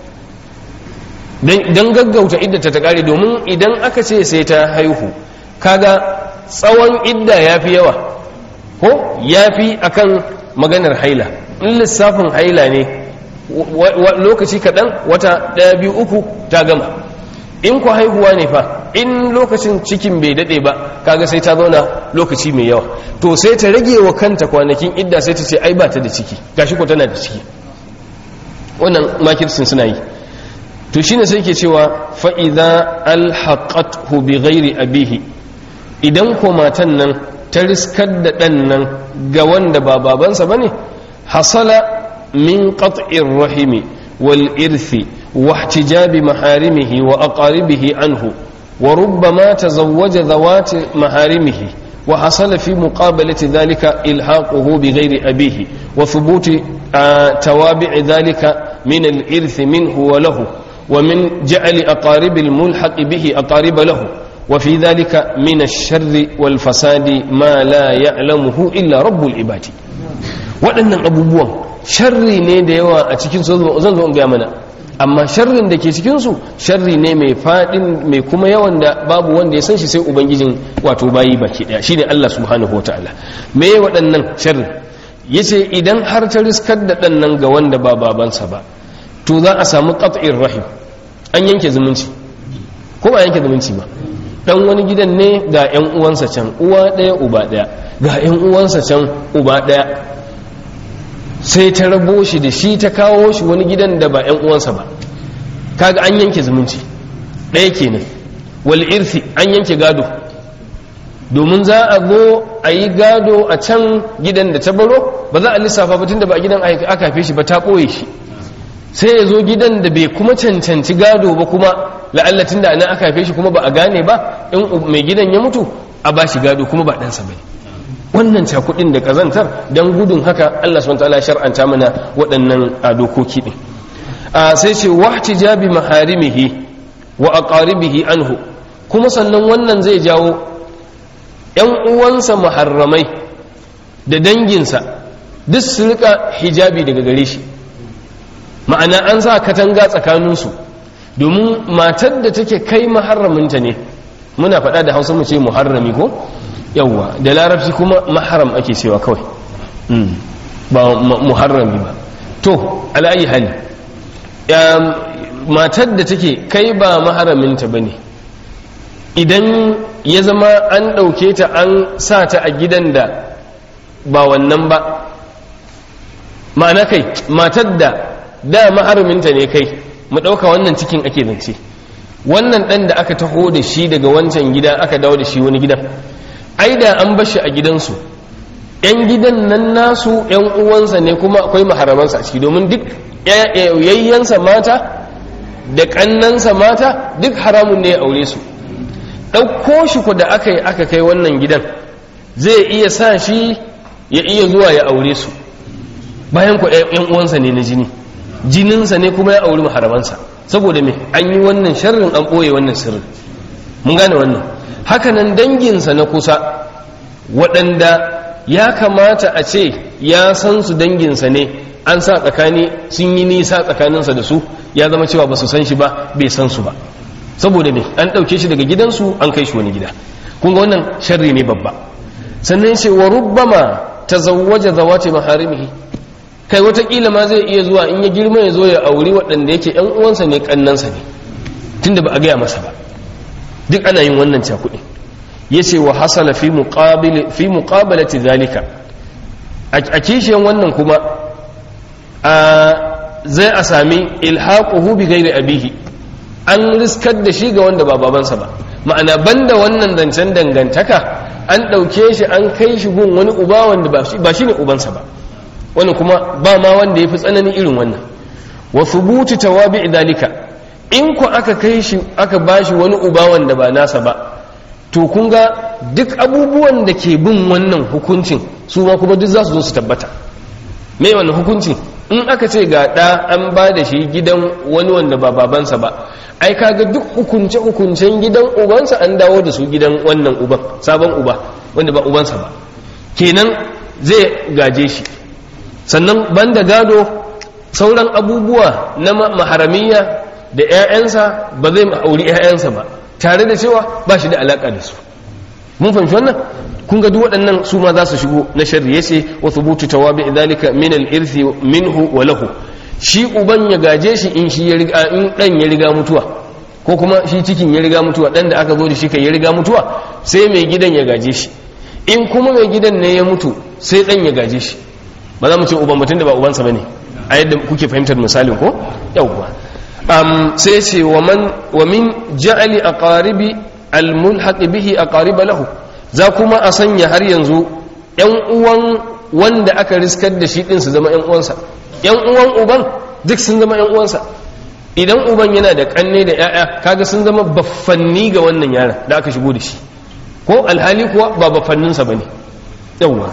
don gaggauta iddata ta kare domin idan aka ce sai ta haihu kaga tsawon idda ya fi yawa ko ya fi akan maganar haila in lissafin haila ne lokaci kaɗan wata ɗaya biyu uku ta gama in ku haihuwa ne fa in lokacin cikin bai daɗe ba kaga sai ta zauna lokaci mai yawa to sai ta rage wa kanta kwanakin idda sai ta ce ai ba ta da ciki gashi ko tana da ciki wannan makirsin suna yi to shine sai ke cewa fa'iza alhaƙathu bi ghairi abihi idan ko matan nan ta riskar da ɗan nan ga wanda ba babansa ba ne hasala min qat'ir rahimi wal irthi wa ihtijabi maharimihi wa aqaribihi anhu wa rubbama tazawwaja zawati maharimihi wa hasala fi muqabalati dhalika ilhaquhu bi ghairi abihi wa thubuti tawabi'i dhalika min al irthi minhu wa lahu ومن جعل أقارب الملحق به أقارب له وفي ذلك من الشر والفساد ما لا يعلمه إلا رب العباد waɗannan abubuwan sharri ne da yawa a cikin zan zo in gaya mana amma sharrin da ke cikinsu sharri ne mai faɗin mai kuma yawan da babu wanda ya san shi sai ubangijin wato bayi baki ɗaya shine Allah subhanahu wataala me waɗannan sharri yace idan har ta riskar da ɗan nan ga wanda ba babansa ba to za a samu qat'ir rahim an yanke zumunci ko ba yanke zumunci ba dan wani gidan ne ga yan uwansa can uwa daya uba daya ga yan uwansa can uba daya sai ta rabo shi da shi ta kawo shi wani gidan da ba yan uwansa ba kaga an yanke zumunci daya kenan wal irthi an yanke gado domin za a zo a yi gado a can gidan da ta baro ba za a lissafa ba tun da ba a gidan aka haife shi ba ta ɓoye shi sai ya zo gidan da bai kuma cancanci gado ba kuma la'allatin da nan aka haife shi kuma ba a gane ba in mai gidan ya mutu a ba shi gado kuma ba ɗansa bai wannan cakudin da kazantar dan gudun haka Allah subhanahu wataala shar'anta mana waɗannan dokoki din sai ce wahtijabi maharimihi wa aqaribihi anhu kuma sannan wannan zai jawo ‘yan uwansa muharramai da danginsa duk su rika hijabi daga gare shi ma'ana an sa katanga tsakaninsu domin matar da take kai maharraminta ne muna faɗa da hausa mu ce muharrami ko yawwa da larabci kuma maharam ake cewa kawai ba muharrami ba to ala'ayi hali matar da take kai ba maharaminta ba ne idan ya zama an ɗauke ta an sa ta a gidan da ba wannan ba ma'ana kai matar da da maharaminta ne kai mu ɗauka wannan cikin ake zance wannan ɗan da aka taho da shi daga wancan gida aka dawo da shi wani gidan ai da an bashi a gidansu ‘yan gidan nan nasu ‘yan uwansa ne kuma akwai maharamansa a ciki domin duk yayyansa mata da ƙannansa mata duk haramun ne ya aure su ɗauko shi ku da aka yi aka kai wannan gidan zai iya sa shi ya iya zuwa ya aure su bayan ku ‘yan uwansa ne na jini jininsa ne kuma ya auri maharamansa saboda me an yi wannan sharrin an ɓoye wannan sirrin mun gane wannan hakanan danginsa na kusa waɗanda ya kamata a ce ya san su danginsa ne an sa tsakani sun yi nisa tsakaninsa da su ya zama cewa ba su san shi ba bai san su ba saboda me an ɗauke shi daga gidansu an kai shi wani gida kun ga wannan sharri ne babba sannan ce wa rubbama tazawwaja zawati maharimihi kai watakila ma zai iya zuwa in ya girma ya zo ya auri waɗanda yake ‘yan uwansa ne ƙannansa ne tunda ba a gaya masa ba duk ana yin wannan cakuɗi ya ce wa hasala fi muƙabalati zalika a kishiyan wannan kuma zai a sami ilhaquhu bi gairi abihi an riskar da shi ga wanda ba babansa ba ma'ana banda wannan zancen dangantaka an ɗauke shi an kai shi gun wani uba wanda ba shi ne ubansa ba wani kuma ba ma wanda ya fi tsanani irin wannan wa thubuti tawabi dalika in ku aka kai shi aka bashi wani uba wanda ba nasa ba to kun ga duk abubuwan da ke bin wannan hukuncin su ma kuma duk za su zo su tabbata me wannan hukunci in aka ce ga ɗa an ba da shi gidan wani wanda ba babansa ba ai kaga duk hukunce hukuncen gidan ubansa an dawo da su gidan wannan uban sabon uba wanda ba ubansa ba kenan zai gaje shi sannan banda gado sauran abubuwa na maharamiya da 'ya'yansa ba zai auri 'ya'yansa ba tare da cewa ba shi da alaka da su mun fahimci wannan kun ga duk waɗannan su ma za su shigo na sharri yace wa thubutu tawabi dhalika min al-irthi minhu wa lahu shi uban ya gaje shi in shi ya riga in dan ya riga mutuwa ko kuma shi cikin ya riga mutuwa dan da aka zo da shi kai ya riga mutuwa sai mai gidan ya gaje shi in kuma mai gidan ne ya mutu sai dan ya gaje shi ba za mu ce uban mutum da ba ubansa bane a yadda kuke fahimtar misalin ko yawwa um, sai ce wa min ja'ali aqaribi almulhaq bihi aqariba lahu za kuma a sanya har yanzu yan uwan wanda aka riskar da shi din su zama yan uwansa yan uwan uban duk sun zama yan uwansa idan uban yana da kanne da yaya kaga sun zama baffanni ga wannan yaron da aka shigo da shi ko alhali kuwa ba baffanninsa bane yawwa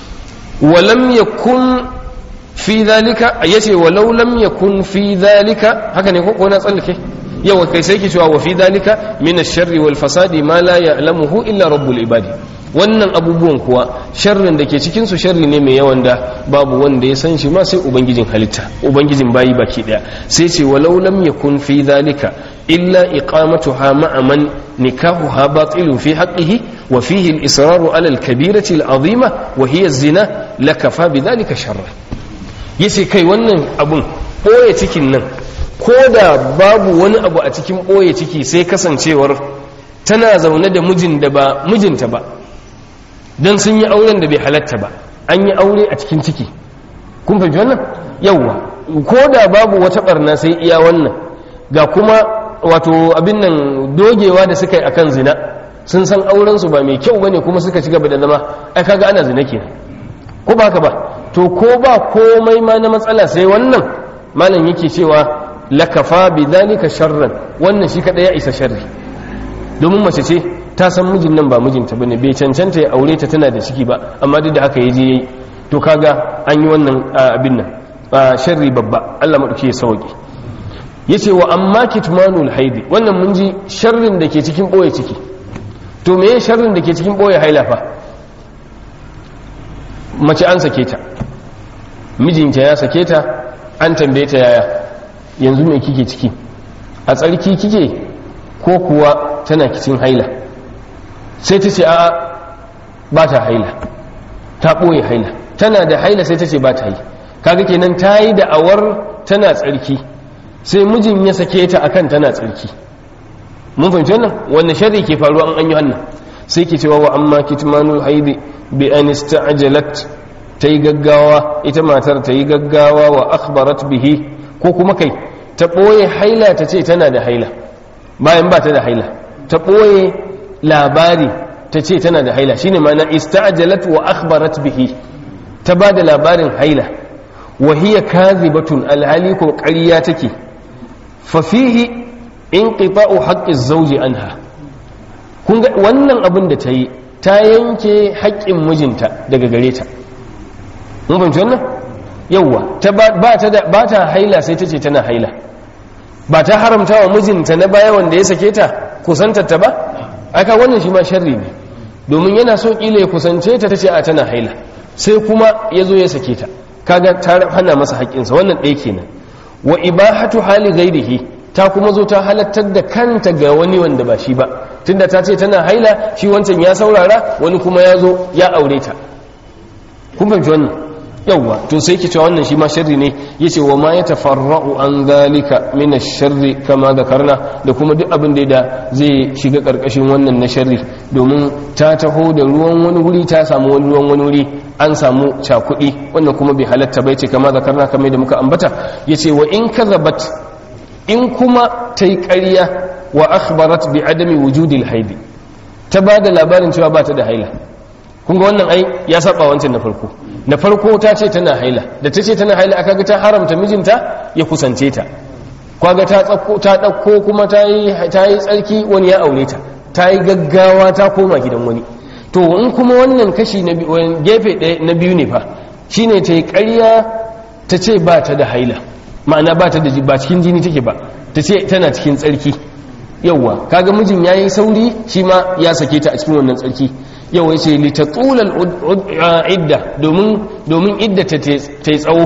walam yakun fi dhalika yace walau lam yakun fi dhalika haka ne ko na tsallake yawa kai sai ke cewa wa fi dhalika min ash-sharri wal fasadi ma la ya'lamuhu illa rabbul ibadi wannan abubuwan kuwa sharrin da ke cikin su sharri ne mai yawan da babu wanda ya san shi ma sai ubangijin halitta ubangijin bayi baki daya sai ce walau lam yakun fi dhalika illa iqamatuha ma'a man nikahuha batilun fi haqqihi wa fihi al-israru ala al-kabirati al-azima wa hiya az-zina lakafa bidhalika sharra yace kai wannan abun boye cikin nan ko da babu wani abu a cikin boye ciki sai kasancewar tana zaune da mijin da ba mijinta ba don sun yi auren da bai halatta ba an yi aure a cikin ciki kun fahimci wannan yawwa ko da babu wata barna sai iya wannan ga kuma wato abin nan dogewa da suka yi akan zina sun san auren su ba mai kyau bane kuma suka ci gaba da zama ai kaga ana zina kenan ko ba haka ba to ko ba komai ma na matsala sai wannan malam yake cewa lakafa bi dalika sharran wannan shi kada ya isa sharri domin mace ce ta san mijin nan ba mijinta bane bai cancanta ya aure ta tana da ciki ba amma duk da haka yaje yayi to kaga an yi wannan abin nan sharri babba Allah madauki ya sauke yace wa amma kitmanul haidi wannan mun ji sharrin da ke cikin boye ciki to meye sharrin da ke cikin boye haila fa mace an sake ta mijinta ya sake ta an tambaye ta yaya yanzu me kike ciki a tsarki kike ko kuwa tana kicin haila sai ta ce a ba ta haila ta ɓoye haila tana da haila sai ta ce ba ta yi kaga kenan ta yi da'awar tana tsarki sai mijin ya sake ta akan tana tsarki mun fahimci wannan wannan sharri ke faruwa an yi wannan sai ke cewa wa amma kitmanul haidi bi an ista'jalat ta yi gaggawa ita matar ta yi gaggawa wa akhbarat bihi ko kuma kai ta ɓoye haila ta ce tana da haila bayan ba ta da haila ta ɓoye labari ta ce tana da haila shine ma'ana ista'jalat wa akhbarat bihi ta ba da labarin haila wa hiya kadhibatun alhali ko ƙarya take fa fihi inqita'u haqqi zawji anha kun ga wannan abin da ta yi ta yanke haƙƙin mijinta daga gare ta mun fahimci wannan yawwa ta ba ta da ba ta haila sai ta ce tana haila ba ta haramta wa mijinta na baya wanda ya sake ta kusantar ta ba aka wannan shi ma sharri ne domin yana so kila ya kusance ta tace a tana haila sai kuma ya zo ya sake ta kaga ta hana masa haƙƙinsa wannan ɗaya kenan wa ibahatu hali ghairihi ta kuma zo ta halattar da kanta ga wani wanda ba shi ba tunda ta ce tana haila shi wancan ya saurara wani kuma ya zo ya aure ta kun fahimci wannan yawwa to sai ke cewa wannan shi ma sharri ne yace wa ma ya tafarra'u an zalika min ash-sharri kama zakarna da kuma duk abin da zai shiga karkashin wannan na sharri domin ta taho da ruwan wani wuri ta samu wani ruwan wani wuri an samu cakudi wannan kuma bai halatta bai ce kama zakarna kamar da muka ambata yace wa in kazabat in kuma ta yi ƙarya wa akhbarat bi adami wujudil haidi ta ba da labarin cewa ba ta da haila kun ga wannan ai ya saba wancan na farko na farko ta ce tana haila da ta ce tana haila aka ga ta haramta mijinta ya kusance ta kwaga ta tsakko ta dauko kuma ta yi ta yi tsarki wani ya aure ta ta yi gaggawa ta koma gidan wani to in kuma wannan kashi na gefe ɗaya na biyu ne fa shine ta yi ƙarya ta ce ba ta da haila ma'ana ba ta da ba cikin jini take ba ta ce tana cikin tsarki yauwa kaga mijin yayi sauri shi ma ya sake ta a cikin wannan tsarki yawa yace li tatula idda domin domin idda ta ta tsawo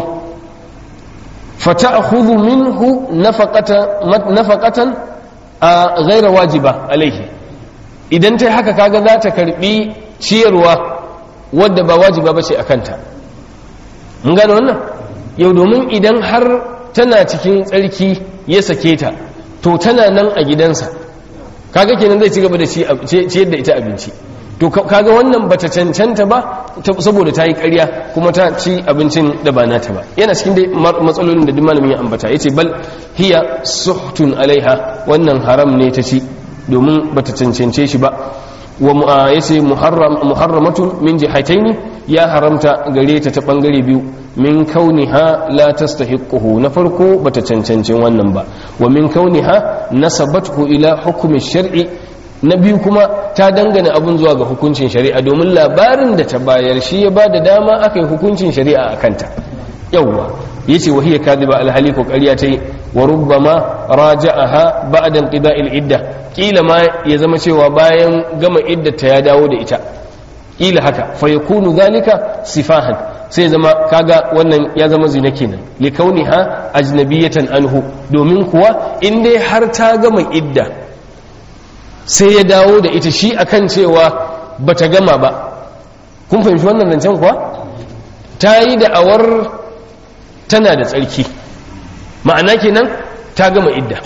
fata'khudhu minhu nafaqatan nafaqatan ghayra wajiba alaihi idan tai haka kaga za ta karbi ciyarwa wadda ba wajiba bace akanta mun gane wannan yau domin idan har tana cikin tsarki ya sake ta to tana nan a gidansa kaga kenan zai ci gaba da ciyar da ita abinci to kaga wannan bata cancanta ba saboda ta yi ƙarya kuma ta ci abincin da ba nata ba yana cikin dai matsalolin da duk malamin ya ambata yace bal hiya suhtun alaiha wannan haram ne ta ci domin bata cancance shi ba wa yace muharram muharramatun min jihataini ya haramta gare ta ta bangare biyu min kauniha la tastahiquhu na farko bata cancancin wannan ba wa min kauniha nasabathu ila hukmi shar'i na biyu kuma ta dangana abun zuwa ga hukuncin shari'a domin labarin da ta bayar shi ya bada dama aka yi hukuncin shari'a a kanta yawwa yace wa hiya kadiba alhali ko ƙarya ta yi wa rubbama raja'aha ba'da inqida'il idda kila ma ya zama cewa bayan gama iddata ya dawo da ita kila haka fa yakunu zalika sifahan sai zama kaga wannan ya zama zina kenan li kauniha ajnabiyatan anhu domin kuwa in dai har ta gama idda sai ya dawo da ita shi akan cewa bata gama ba kun fahimci wannan zancen kuwa ta yi da'awar tana da tsarki ma'ana kenan ta gama idda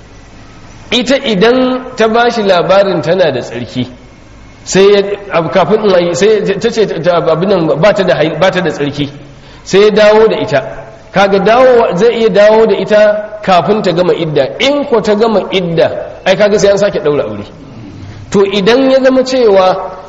ita idan ta ba shi labarin tana da tsarki sai kafin sai ta ce abinan ba ta da tsarki sai ya dawo da ita kaga dawo zai iya dawo da ita kafin ta gama idda in ko ta gama idda ai kaga sai an sake daura aure to idan ya zama cewa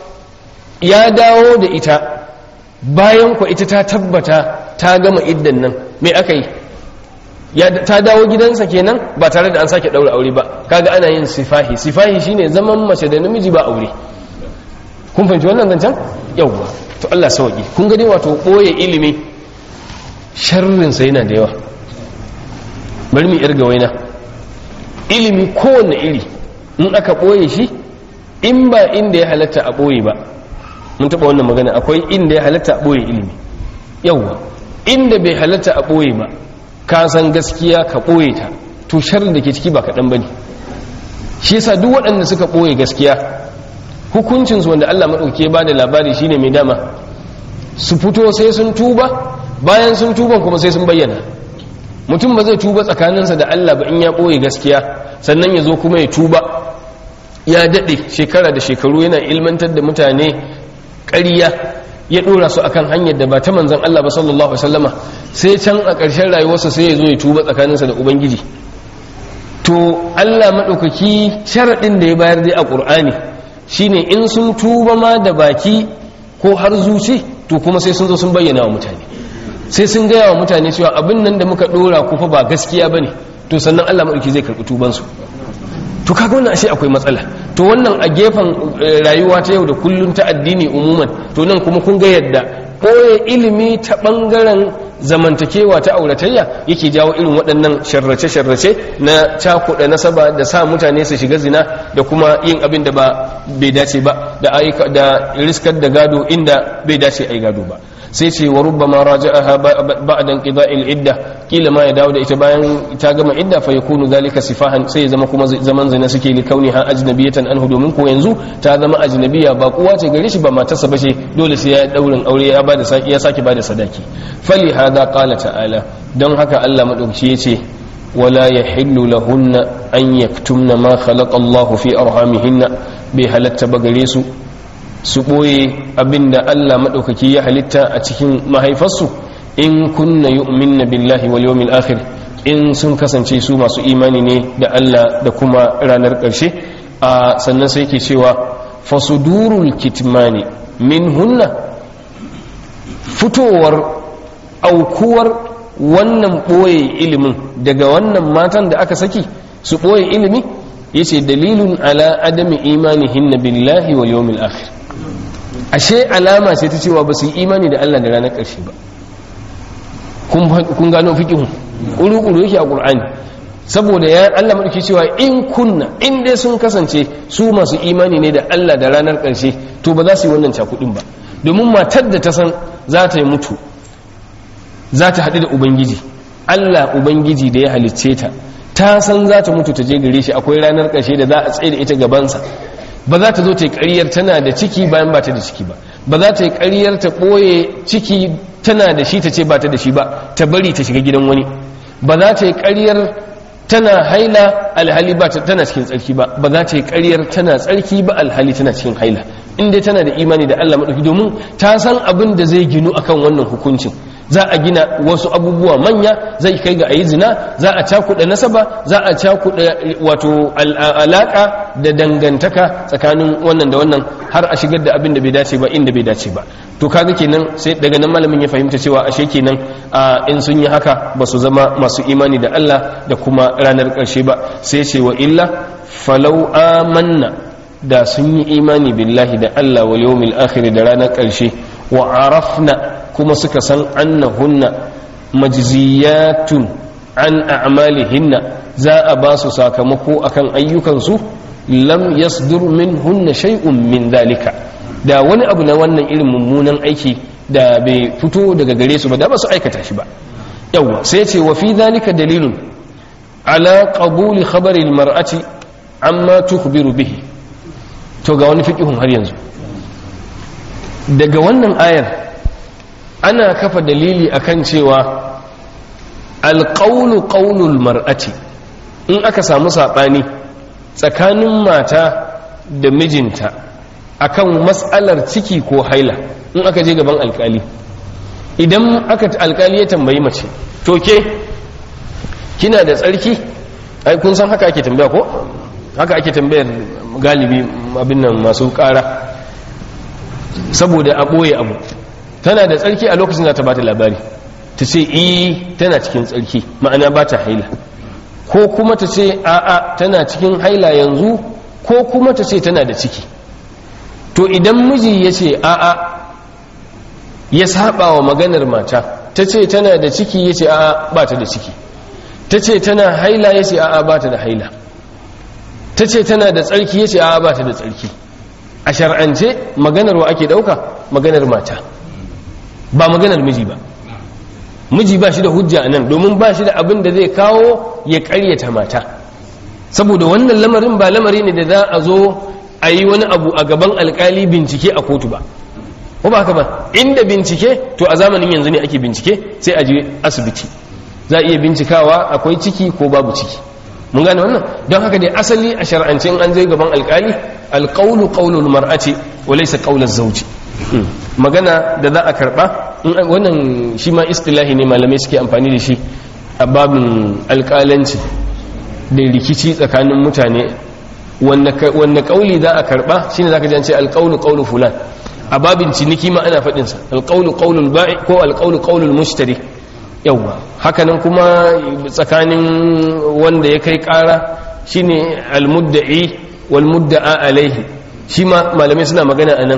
ya dawo da ita bayan ko ita ta tabbata ta gama iddan nan me aka yi ya ta dawo gidansa kenan ba tare da an sake daura aure ba kaga ana yin sifahi sifahi shine zaman mace da namiji ba aure kun fahimci wannan zancen yawwa to Allah sauki kun ga dai wato boye ilimi sharrin sa yana da yawa bari mu irga waina ilimi kowanne iri in aka boye shi in ba inda ya halatta a boye ba mun taba wannan magana akwai inda ya halatta a boye ilimi yawwa inda bai halatta a boye ba ka san gaskiya ka ɓoye ta to sharrin da ke ciki ba kaɗan ba ne shi yasa duk waɗanda suka ɓoye gaskiya hukuncinsu wanda allah maɗauki ba da labari shine mai dama su fito sai sun tuba bayan sun tuban kuma sai sun bayyana mutum ba zai tuba tsakaninsa da allah ba in ya ɓoye gaskiya sannan ya zo kuma ya tuba ya daɗe shekara da shekaru yana ilmantar da mutane ƙarya ya dora su akan hanyar da ba ta manzan Allah ba sallallahu alaihi wasallama sai can a ƙarshen rayuwarsa sai ya zo ya tuba tsakaninsa da ubangiji to Allah maɗaukaki sharaɗin da ya bayar dai a ƙur'ani shine in sun tuba ma da baki ko har zuci to kuma sai sun zo sun bayyana wa mutane sai sun gaya wa mutane cewa abin nan da muka ɗora ku fa ba gaskiya bane to sannan Allah maɗauki zai karɓi tubansu to kaga wannan ashe akwai matsala to wannan a gefen rayuwa ta yau da kullun ta addini umuman to nan kuma kun ga yadda ɓoye ilimi ta ɓangaren zamantakewa ta auratayya yake jawo irin waɗannan sharrace-sharrace na cakuɗa nasaba da sa mutane su shiga zina da kuma yin abin da ba bai dace ba da aika da riskar da gado inda bai dace a yi gado ba sai ce wa rubbama raja'aha ba'da inqida'il idda kila ma ya dawo da ita bayan ta gama idda fa yakunu zalika sifahan sai ya zama kuma zaman zina suke li kauniha ajnabiyatan anhu domin ko yanzu ta zama ajnabiya ba kuwa ce gare shi ba matarsa bace dole sai ya daurin aure ya bada saki ya saki bada sadaki fali hada qala ta'ala don haka Allah madauki yace wala yahillu lahunna an yaktumna ma khalaqa Allah fi arhamihinna bai halatta ba gare su su ɓoye abinda Allah maɗaukaki ya halitta a cikin mahaifarsu in kunna yu'minna billahi wal yawmil akhir in sun kasance su masu imani ne da Allah da kuma ranar ƙarshe a sannan sai ke cewa fasudurul kitmani min hunna fitowar aukuwar wannan ɓoye ilimin daga wannan matan da aka saki su ɓoye ilimi yace dalilun ala adami imanihinna billahi wal yawmil akhir ashe alama ce ta cewa ba su yi imani da Allah da ranar ƙarshe ba kun gano fikihun ƙuru-ƙuru yake a ƙur'ani saboda ya Allah maɗauki cewa in kunna in dai sun kasance su masu imani ne da Allah da ranar ƙarshe to ba za su yi wannan cakudin ba domin matar da ta san za ta yi mutu za ta haɗu da ubangiji Allah ubangiji da ya halicce ta ta san za ta mutu ta je gare shi akwai ranar ƙarshe da za a tsaye da ita gabansa ba za ta zo ta yi ƙaryar tana da ciki bayan ba ta da ciki ba ba za ta yi ƙaryar ta ɓoye ciki tana da shi ta ce ba ta da shi ba ta bari ta shiga gidan wani ba za ta yi ƙaryar tana haila alhali ba tana cikin tsarki ba ba za ta yi ƙaryar tana tsarki ba alhali tana cikin haila in dai tana da imani da Allah maɗauki domin ta san abin da zai ginu akan wannan hukuncin za a gina wasu abubuwa manya zai kai ga ayi zina za a cakuɗa nasaba za a cakuɗa wato alaƙa da dangantaka tsakanin wannan da wannan har a shigar da abin da bai dace ba inda bai dace ba to kaga kenan sai daga nan malamin ya fahimta cewa ashe kenan in sun yi haka ba su zama masu imani da Allah da kuma ranar ƙarshe ba sai ce wa illa falau amanna da sun yi imani billahi da Allah wal yawmil akhir da ranar ƙarshe wa arafna kuma suka san annahunna majziyatun an a'malihinna za a ba su sakamako akan ayyukansu lam yasdur minhunna shay'un min dalika da wani abu na wannan irin mummunan aiki da bai fito daga gare su ba da ba su aikata shi ba yawa sai ce wa fi dalika dalilun ala qabuli khabari almar'ati amma tukhbiru bihi to ga wani fiqihun har yanzu daga wannan ayar ana kafa dalili akan cewa alƙaunu ƙaunul mar'ati in aka samu saɓani tsakanin mata da mijinta akan matsalar ciki ko haila in aka je gaban alƙali idan aka alƙali ya tambayi mace to ke kina da tsarki ai kun san haka ake tambaya ko haka ake tambayar galibi abin nan masu ƙara saboda a ɓoye abu tana da tsarki a lokacin za ta bata labari ta ce i tana cikin tsarki ma'ana ba ta haila ko kuma ta ce a'a tana cikin haila yanzu ko kuma ta ce tana da ciki to idan miji ya ce a'a ya saba wa maganar mata ta ce tana da ciki ya ce a'a ba ta da ciki ta ce tana haila ya ce a'a ba ta da haila ta ce tana da tsarki ya ce a'a ba ta da tsarki a shar'ance maganar wa ake ɗauka maganar mata ba maganar miji ba miji ba shi da hujja a nan domin ba shi da abin da zai kawo ya karyata mata saboda wannan lamarin ba lamari ne da za a zo a yi wani abu a gaban alkali bincike a kotu ba ko ba haka ba inda bincike to a zamanin yanzu ne ake bincike sai a je asibiti za a iya bincikawa akwai ciki ko babu ciki mun gane wannan don haka dai asali a shar'ance an zai gaban alkali alqawlu qawlul mar'ati wa laysa qawluz zawji magana da za a karba wannan shi ma istilahi ne malamai suke amfani da shi a babin alkalanci da rikici tsakanin mutane wanne kauli za a karba shine zaka ji an ce alqawlu qawlu fulan a babin ciniki ma ana faɗin sa alqawlu qawlul ba'i ko alqawlu qawlul mushtari yawa hakanan kuma tsakanin wanda ya kai ƙara shine almudda'i wal mudda'a alaihi shi ma malamai suna magana anan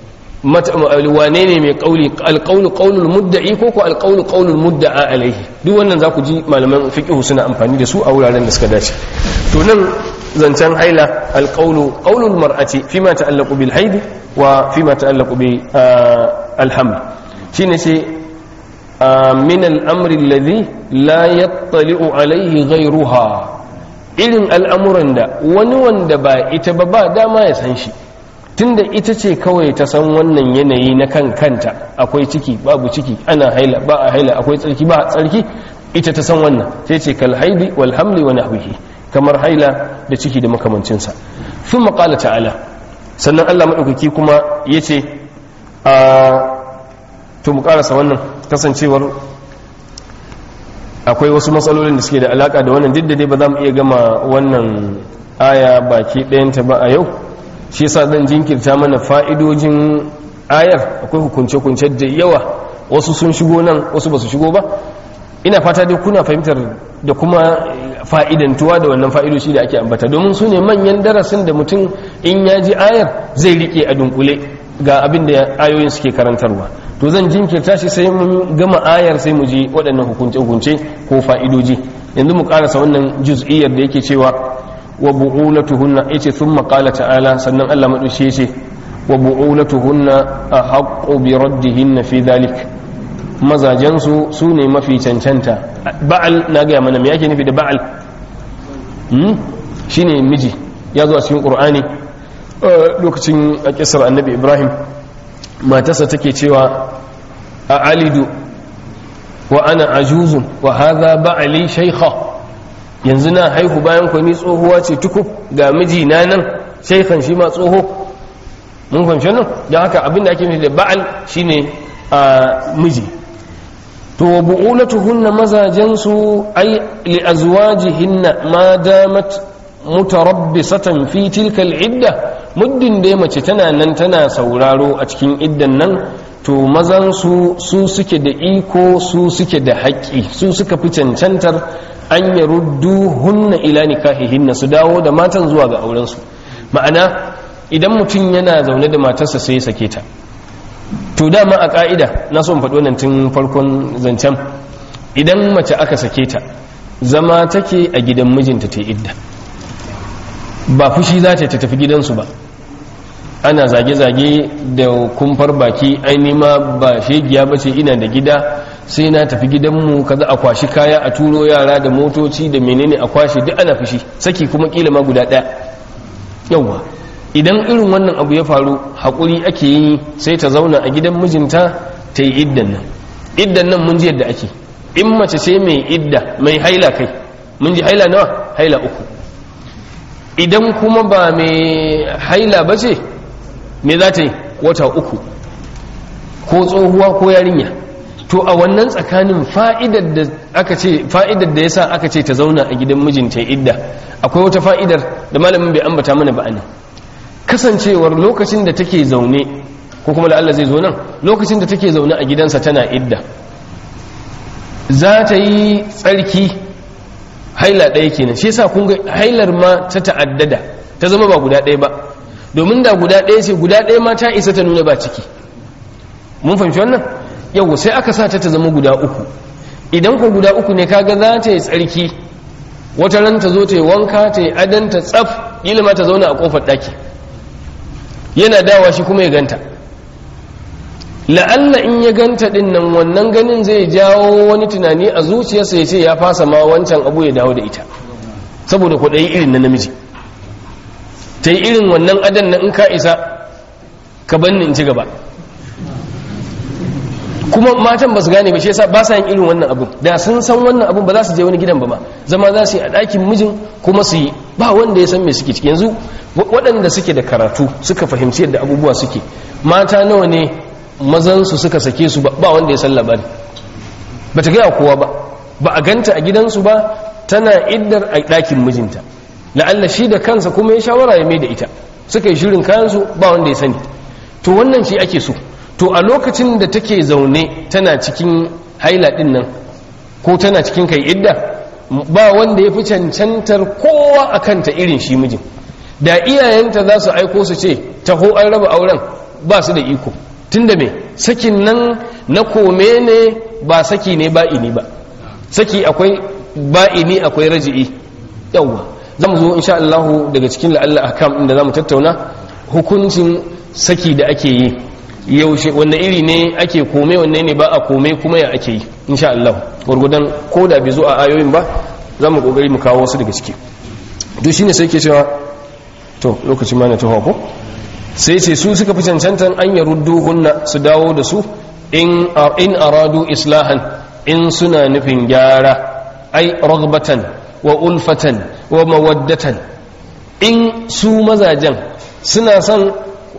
wane ne mai kauli alqawlu qawlul mudda'i ko ko alqawlu qawlul mudda'a alaihi duk wannan za ku ji malaman fiqh suna amfani da su a wuraren da suka dace to nan zancen haila alqawlu qawlul mar'ati fima ta'allaqu bil haidi wa fima ta'allaqu bi alhamd shine sai min al-amri alladhi la yattali'u alaihi ghayruha irin al'amuran da wani wanda ba ita ba ba dama ya san shi tunda ita ce kawai ta san wannan yanayi na kan kanta akwai ciki babu ciki ana haila ba a haila akwai tsarki ba tsarki ita ta san wannan sai ce kal haidi wal hamli wa nahwihi kamar haila da ciki da makamancinsa sun maƙala ta'ala sannan Allah maɗaukaki kuma ya ce a to mu ƙarasa wannan kasancewar akwai wasu matsalolin da suke da alaƙa da wannan duk da dai ba za mu iya gama wannan aya baki ɗayanta ba a yau shi yasa zan jinkirta mana fa'idojin ayar akwai hukunce-hukunce da yawa wasu sun shigo nan wasu ba su shigo ba ina fata dai kuna fahimtar da kuma fa'idantuwa da wannan fa'idoci da ake ambata domin su ne manyan darasin da mutum in ya ji ayar zai rike a dunkule ga abin da ayoyin suke karantarwa to zan jinkirta shi sai mun gama ayar sai mu ji waɗannan hukunce-hukunce ko fa'idoji yanzu mu ƙarasa wannan juz'iyyar da yake cewa wa bu'ulatuhunna yace thumma qala ta'ala sannan Allah madushe yace wa bu'ulatuhunna ahqqu bi raddihinna fi dhalik mazajen su sune mafi cancanta ba'al na ga mana me yake nufi da ba'al hmm shine miji ya zo a cikin qur'ani lokacin a kisar annabi ibrahim matarsa take cewa a alidu wa ana ajuzun wa hadha ba'ali shaykha yanzu na haihu bayan kwani tsohuwa ce tukub ga mijina nan shaikhan shi ma tsoho mun fahimci nan don haka abin da ake nufi da ba'al shine a miji to bu'ulatuhunna mazajensu ay li azwajihinna ma damat mutarabbisatan fi tilka idda muddin da mace tana nan tana sauraro a cikin iddan nan to mazan su su suke da iko su suke da haƙƙi su suka fi cancantar an ya ruddu hunna ila nikahihinna su dawo da matan zuwa ga aurensu ma'ana idan mutum yana zaune da matarsa sai ya sake ta to dama a ka'ida na son faɗo nan tun farkon zancen idan mace aka sake ta zama take a gidan mijinta ta idda ba fushi za ta tafi gidansu ba ana zage-zage da kumfar baki aini ma ba shegiya ba ce ina da gida sai na tafi gidanmu kaza a kwashi kaya a turo yara da motoci da menene a kwashe duk ana fushi saki kuma kila ma guda ɗaya yauwa idan irin wannan abu ya faru haƙuri ake yi sai ta zauna a gidan mijinta ta yi iddan nan iddan nan mun ji yadda ake in mace ce mai idda mai haila kai mun ji haila nawa haila uku idan kuma ba mai haila ba ce me za ta yi wata uku ko tsohuwa ko yarinya to a wannan tsakanin fa'idar da aka ce fa'idar da yasa aka ce ta zauna a gidan mijinta idda akwai wata fa'idar da malamin bai ambata mana ba anan kasancewar lokacin da take zaune ko kuma Allah zai zo nan lokacin da take zaune a gidansa tana idda za ta yi tsarki haila ɗaya kenan shi yasa kun ga hailar ma ta ta'addada ta zama ba guda ɗaya ba domin da guda ɗaya ce guda ɗaya ma ta isa ta nuna ba ciki mun fahimci wannan yau sai aka sa ta ta zama guda uku idan ko guda uku ne kaga za ta yi tsarki wata ran ta zo ta yi wanka ta yi adanta tsaf ilima ta zauna a kofar ɗaki yana dawa shi kuma ya ganta la'alla in ya ganta din nan wannan ganin zai jawo wani tunani a zuciyarsa ya ce ya fasa ma wancan abu ya dawo da ita saboda kwaɗayi irin na namiji ta yi irin wannan adan na in ka isa ka banni in ci gaba kuma matan ba su gane ba shi yasa ba sa yin irin wannan abun da sun san wannan abun ba za su je wani gidan ba ma zama za su yi a ɗakin mijin kuma su yi ba wanda ya san me suke ciki yanzu waɗanda suke da karatu suka fahimci yadda abubuwa suke mata nawa ne mazansu suka sake su ba wanda ya san labari ba ta gaya kowa ba ba a ganta a gidansu ba tana iddar a ɗakin mijinta la'alla shi da kansa kuma ya shawara ya mai da ita suka yi shirin kayansu ba wanda ya sani to wannan shi ake so to a lokacin da take zaune tana cikin haila ɗin nan ko tana cikin kai idda ba wanda ya fi cancantar kowa a kanta irin shi mijin da iyayenta za su aiko su ce taho an raba auren ba su da iko tunda me sakin nan na kome ne ba saki ne ba'ini ba saki akwai ba'ini akwai raji'i yawwa zamu zo insha Allah daga cikin la'alla akam inda zamu tattauna hukuncin saki da ake yi yaushe wanne iri ne ake kome wanne ne ba a kome kuma ya ake yi insha Allah gurgudan ko da bai zo a ayoyin ba zamu kokari mu kawo wasu daga ciki duk shine sai ke cewa to lokacin ma na taho ko sai ce su suka fi cancantan an ya hunna su dawo da su in aradu islahan in suna nufin gyara ai ragbatan wa ulfatan wa mawaddatan in su mazajen suna son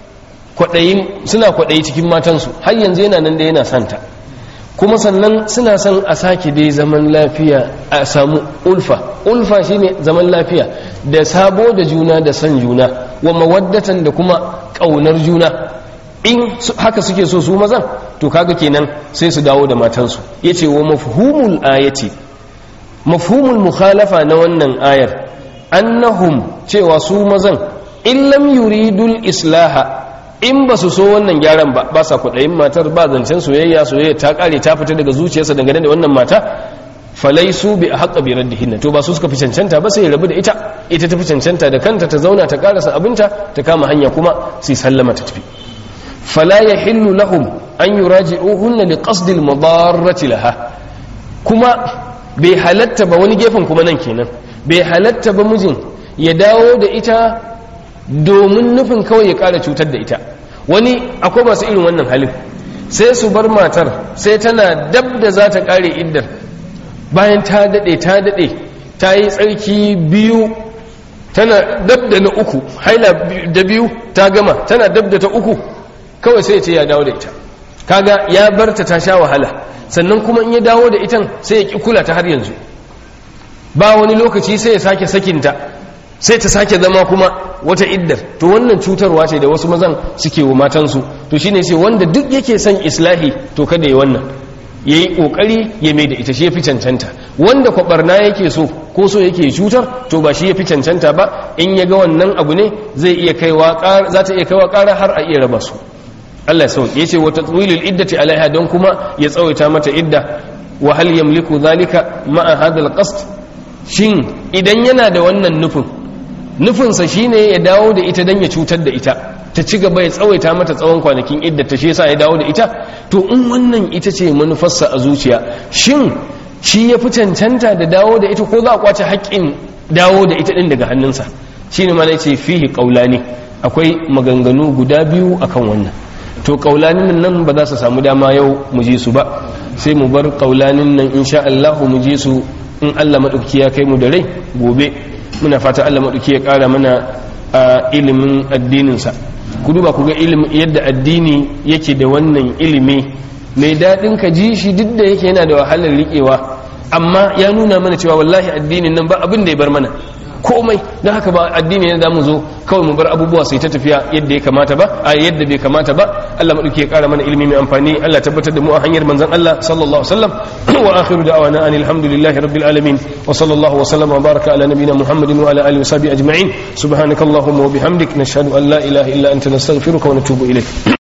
suna kwaɗayi cikin matansu har yanzu yana nan da yana santa kuma sannan suna son a sake dai zaman lafiya a samu ulfa ulfa shine zaman lafiya da sabo da juna da san juna wa mawaddatan da kuma ƙaunar juna in haka suke so su mazan to kaga kenan sai su dawo da matansu yace wa mafhumul ayati mafhumul mukhalafa na wannan ayar annahum cewa su mazan in lam yuridul islaha in ba su so wannan gyaran ba ba sa kudayin matar ba zancen soyayya soyayya ta kare ta fita daga zuciyarsa dangane da wannan mata falaisu bi a haƙa bi raddihinna to ba su suka fi cancanta ba sai ya rabu da ita ita ta fi cancanta da kanta ta zauna ta karasa abinta ta kama hanya kuma sai sallama ta tafi fala yahillu lahum an yuraji'uhunna li qasdil madarrati laha kuma bai halatta ba wani gefen kuma nan kenan bai halatta ba mijin ya dawo da ita domin nufin kawai ya ƙara cutar da ita wani akwai masu irin wannan halin sai su bar matar sai tana dab da za ta ƙare iddar bayan ta daɗe ta daɗe ta yi tsarki biyu tana dab da na uku haila da biyu ta gama tana dab da ta uku kawai sai ce ya dawo da ita kaga ya barta ta sha wahala sannan kuma in ya dawo da itan sai ya ƙi kula ta har yanzu ba wani lokaci sai ya sake sakinta sai ta sake zama kuma wata iddar to wannan cutarwa ce da wasu mazan suke wa matansu to shine sai wanda duk yake son islahi to kada ya wannan ya yi ƙoƙari ya mai da ita shi ya fi cancanta wanda kwabarna yake so ko so yake cutar to ba shi ya fi cancanta ba in ya ga wannan abu ne zai iya kaiwa za ta iya kaiwa ƙara har a iya raba su Allah ya sauke ya ce wata tsawilul iddati alaiha don kuma ya tsawaita mata idda wa hal yamliku zalika ma'a hadal qasd shin idan yana da wannan nufin nufinsa shine ya dawo da ita don ya cutar da ita ta ci gaba ya tsawaita mata tsawon kwanakin idda ta shi yasa ya dawo da ita to in wannan ita ce manufarsa a zuciya shin shi ya fi cancanta da dawo da ita ko za a kwace haƙƙin dawo da ita ɗin daga hannunsa shi ne mana ce fihi ƙaulani akwai maganganu guda biyu akan wannan to ƙaulanin nan ba za su samu dama yau mu ji su ba sai mu bar ƙaulanin nan insha Allah mu ji su in Allah maɗauki ya kai mu da rai gobe muna fata Allah maɗauki ya ƙara mana a ilimin addininsa ku duba ku ga ilimin yadda addini yake da wannan ilimi mai daɗin ka ji shi duk da yake yana da wahalar riƙewa amma ya nuna mana cewa wallahi addinin nan ba abin da ya bar mana komai don haka ba addini ne da mu zo kawai mu bar abubuwa sai ta tafiya yadda ya kamata ba a yadda bai kamata ba Allah madauki ya kara mana ilimi mai amfani Allah tabbatar da mu a hanyar manzon Allah sallallahu alaihi wasallam wa akhiru da'wana anil hamdulillahi rabbil alamin wa sallallahu wa sallama wa baraka ala nabiyyina muhammadin wa ala alihi wa sahbihi ajma'in subhanakallahumma wa bihamdik nashhadu an la ilaha illa anta nastaghfiruka wa natubu ilayk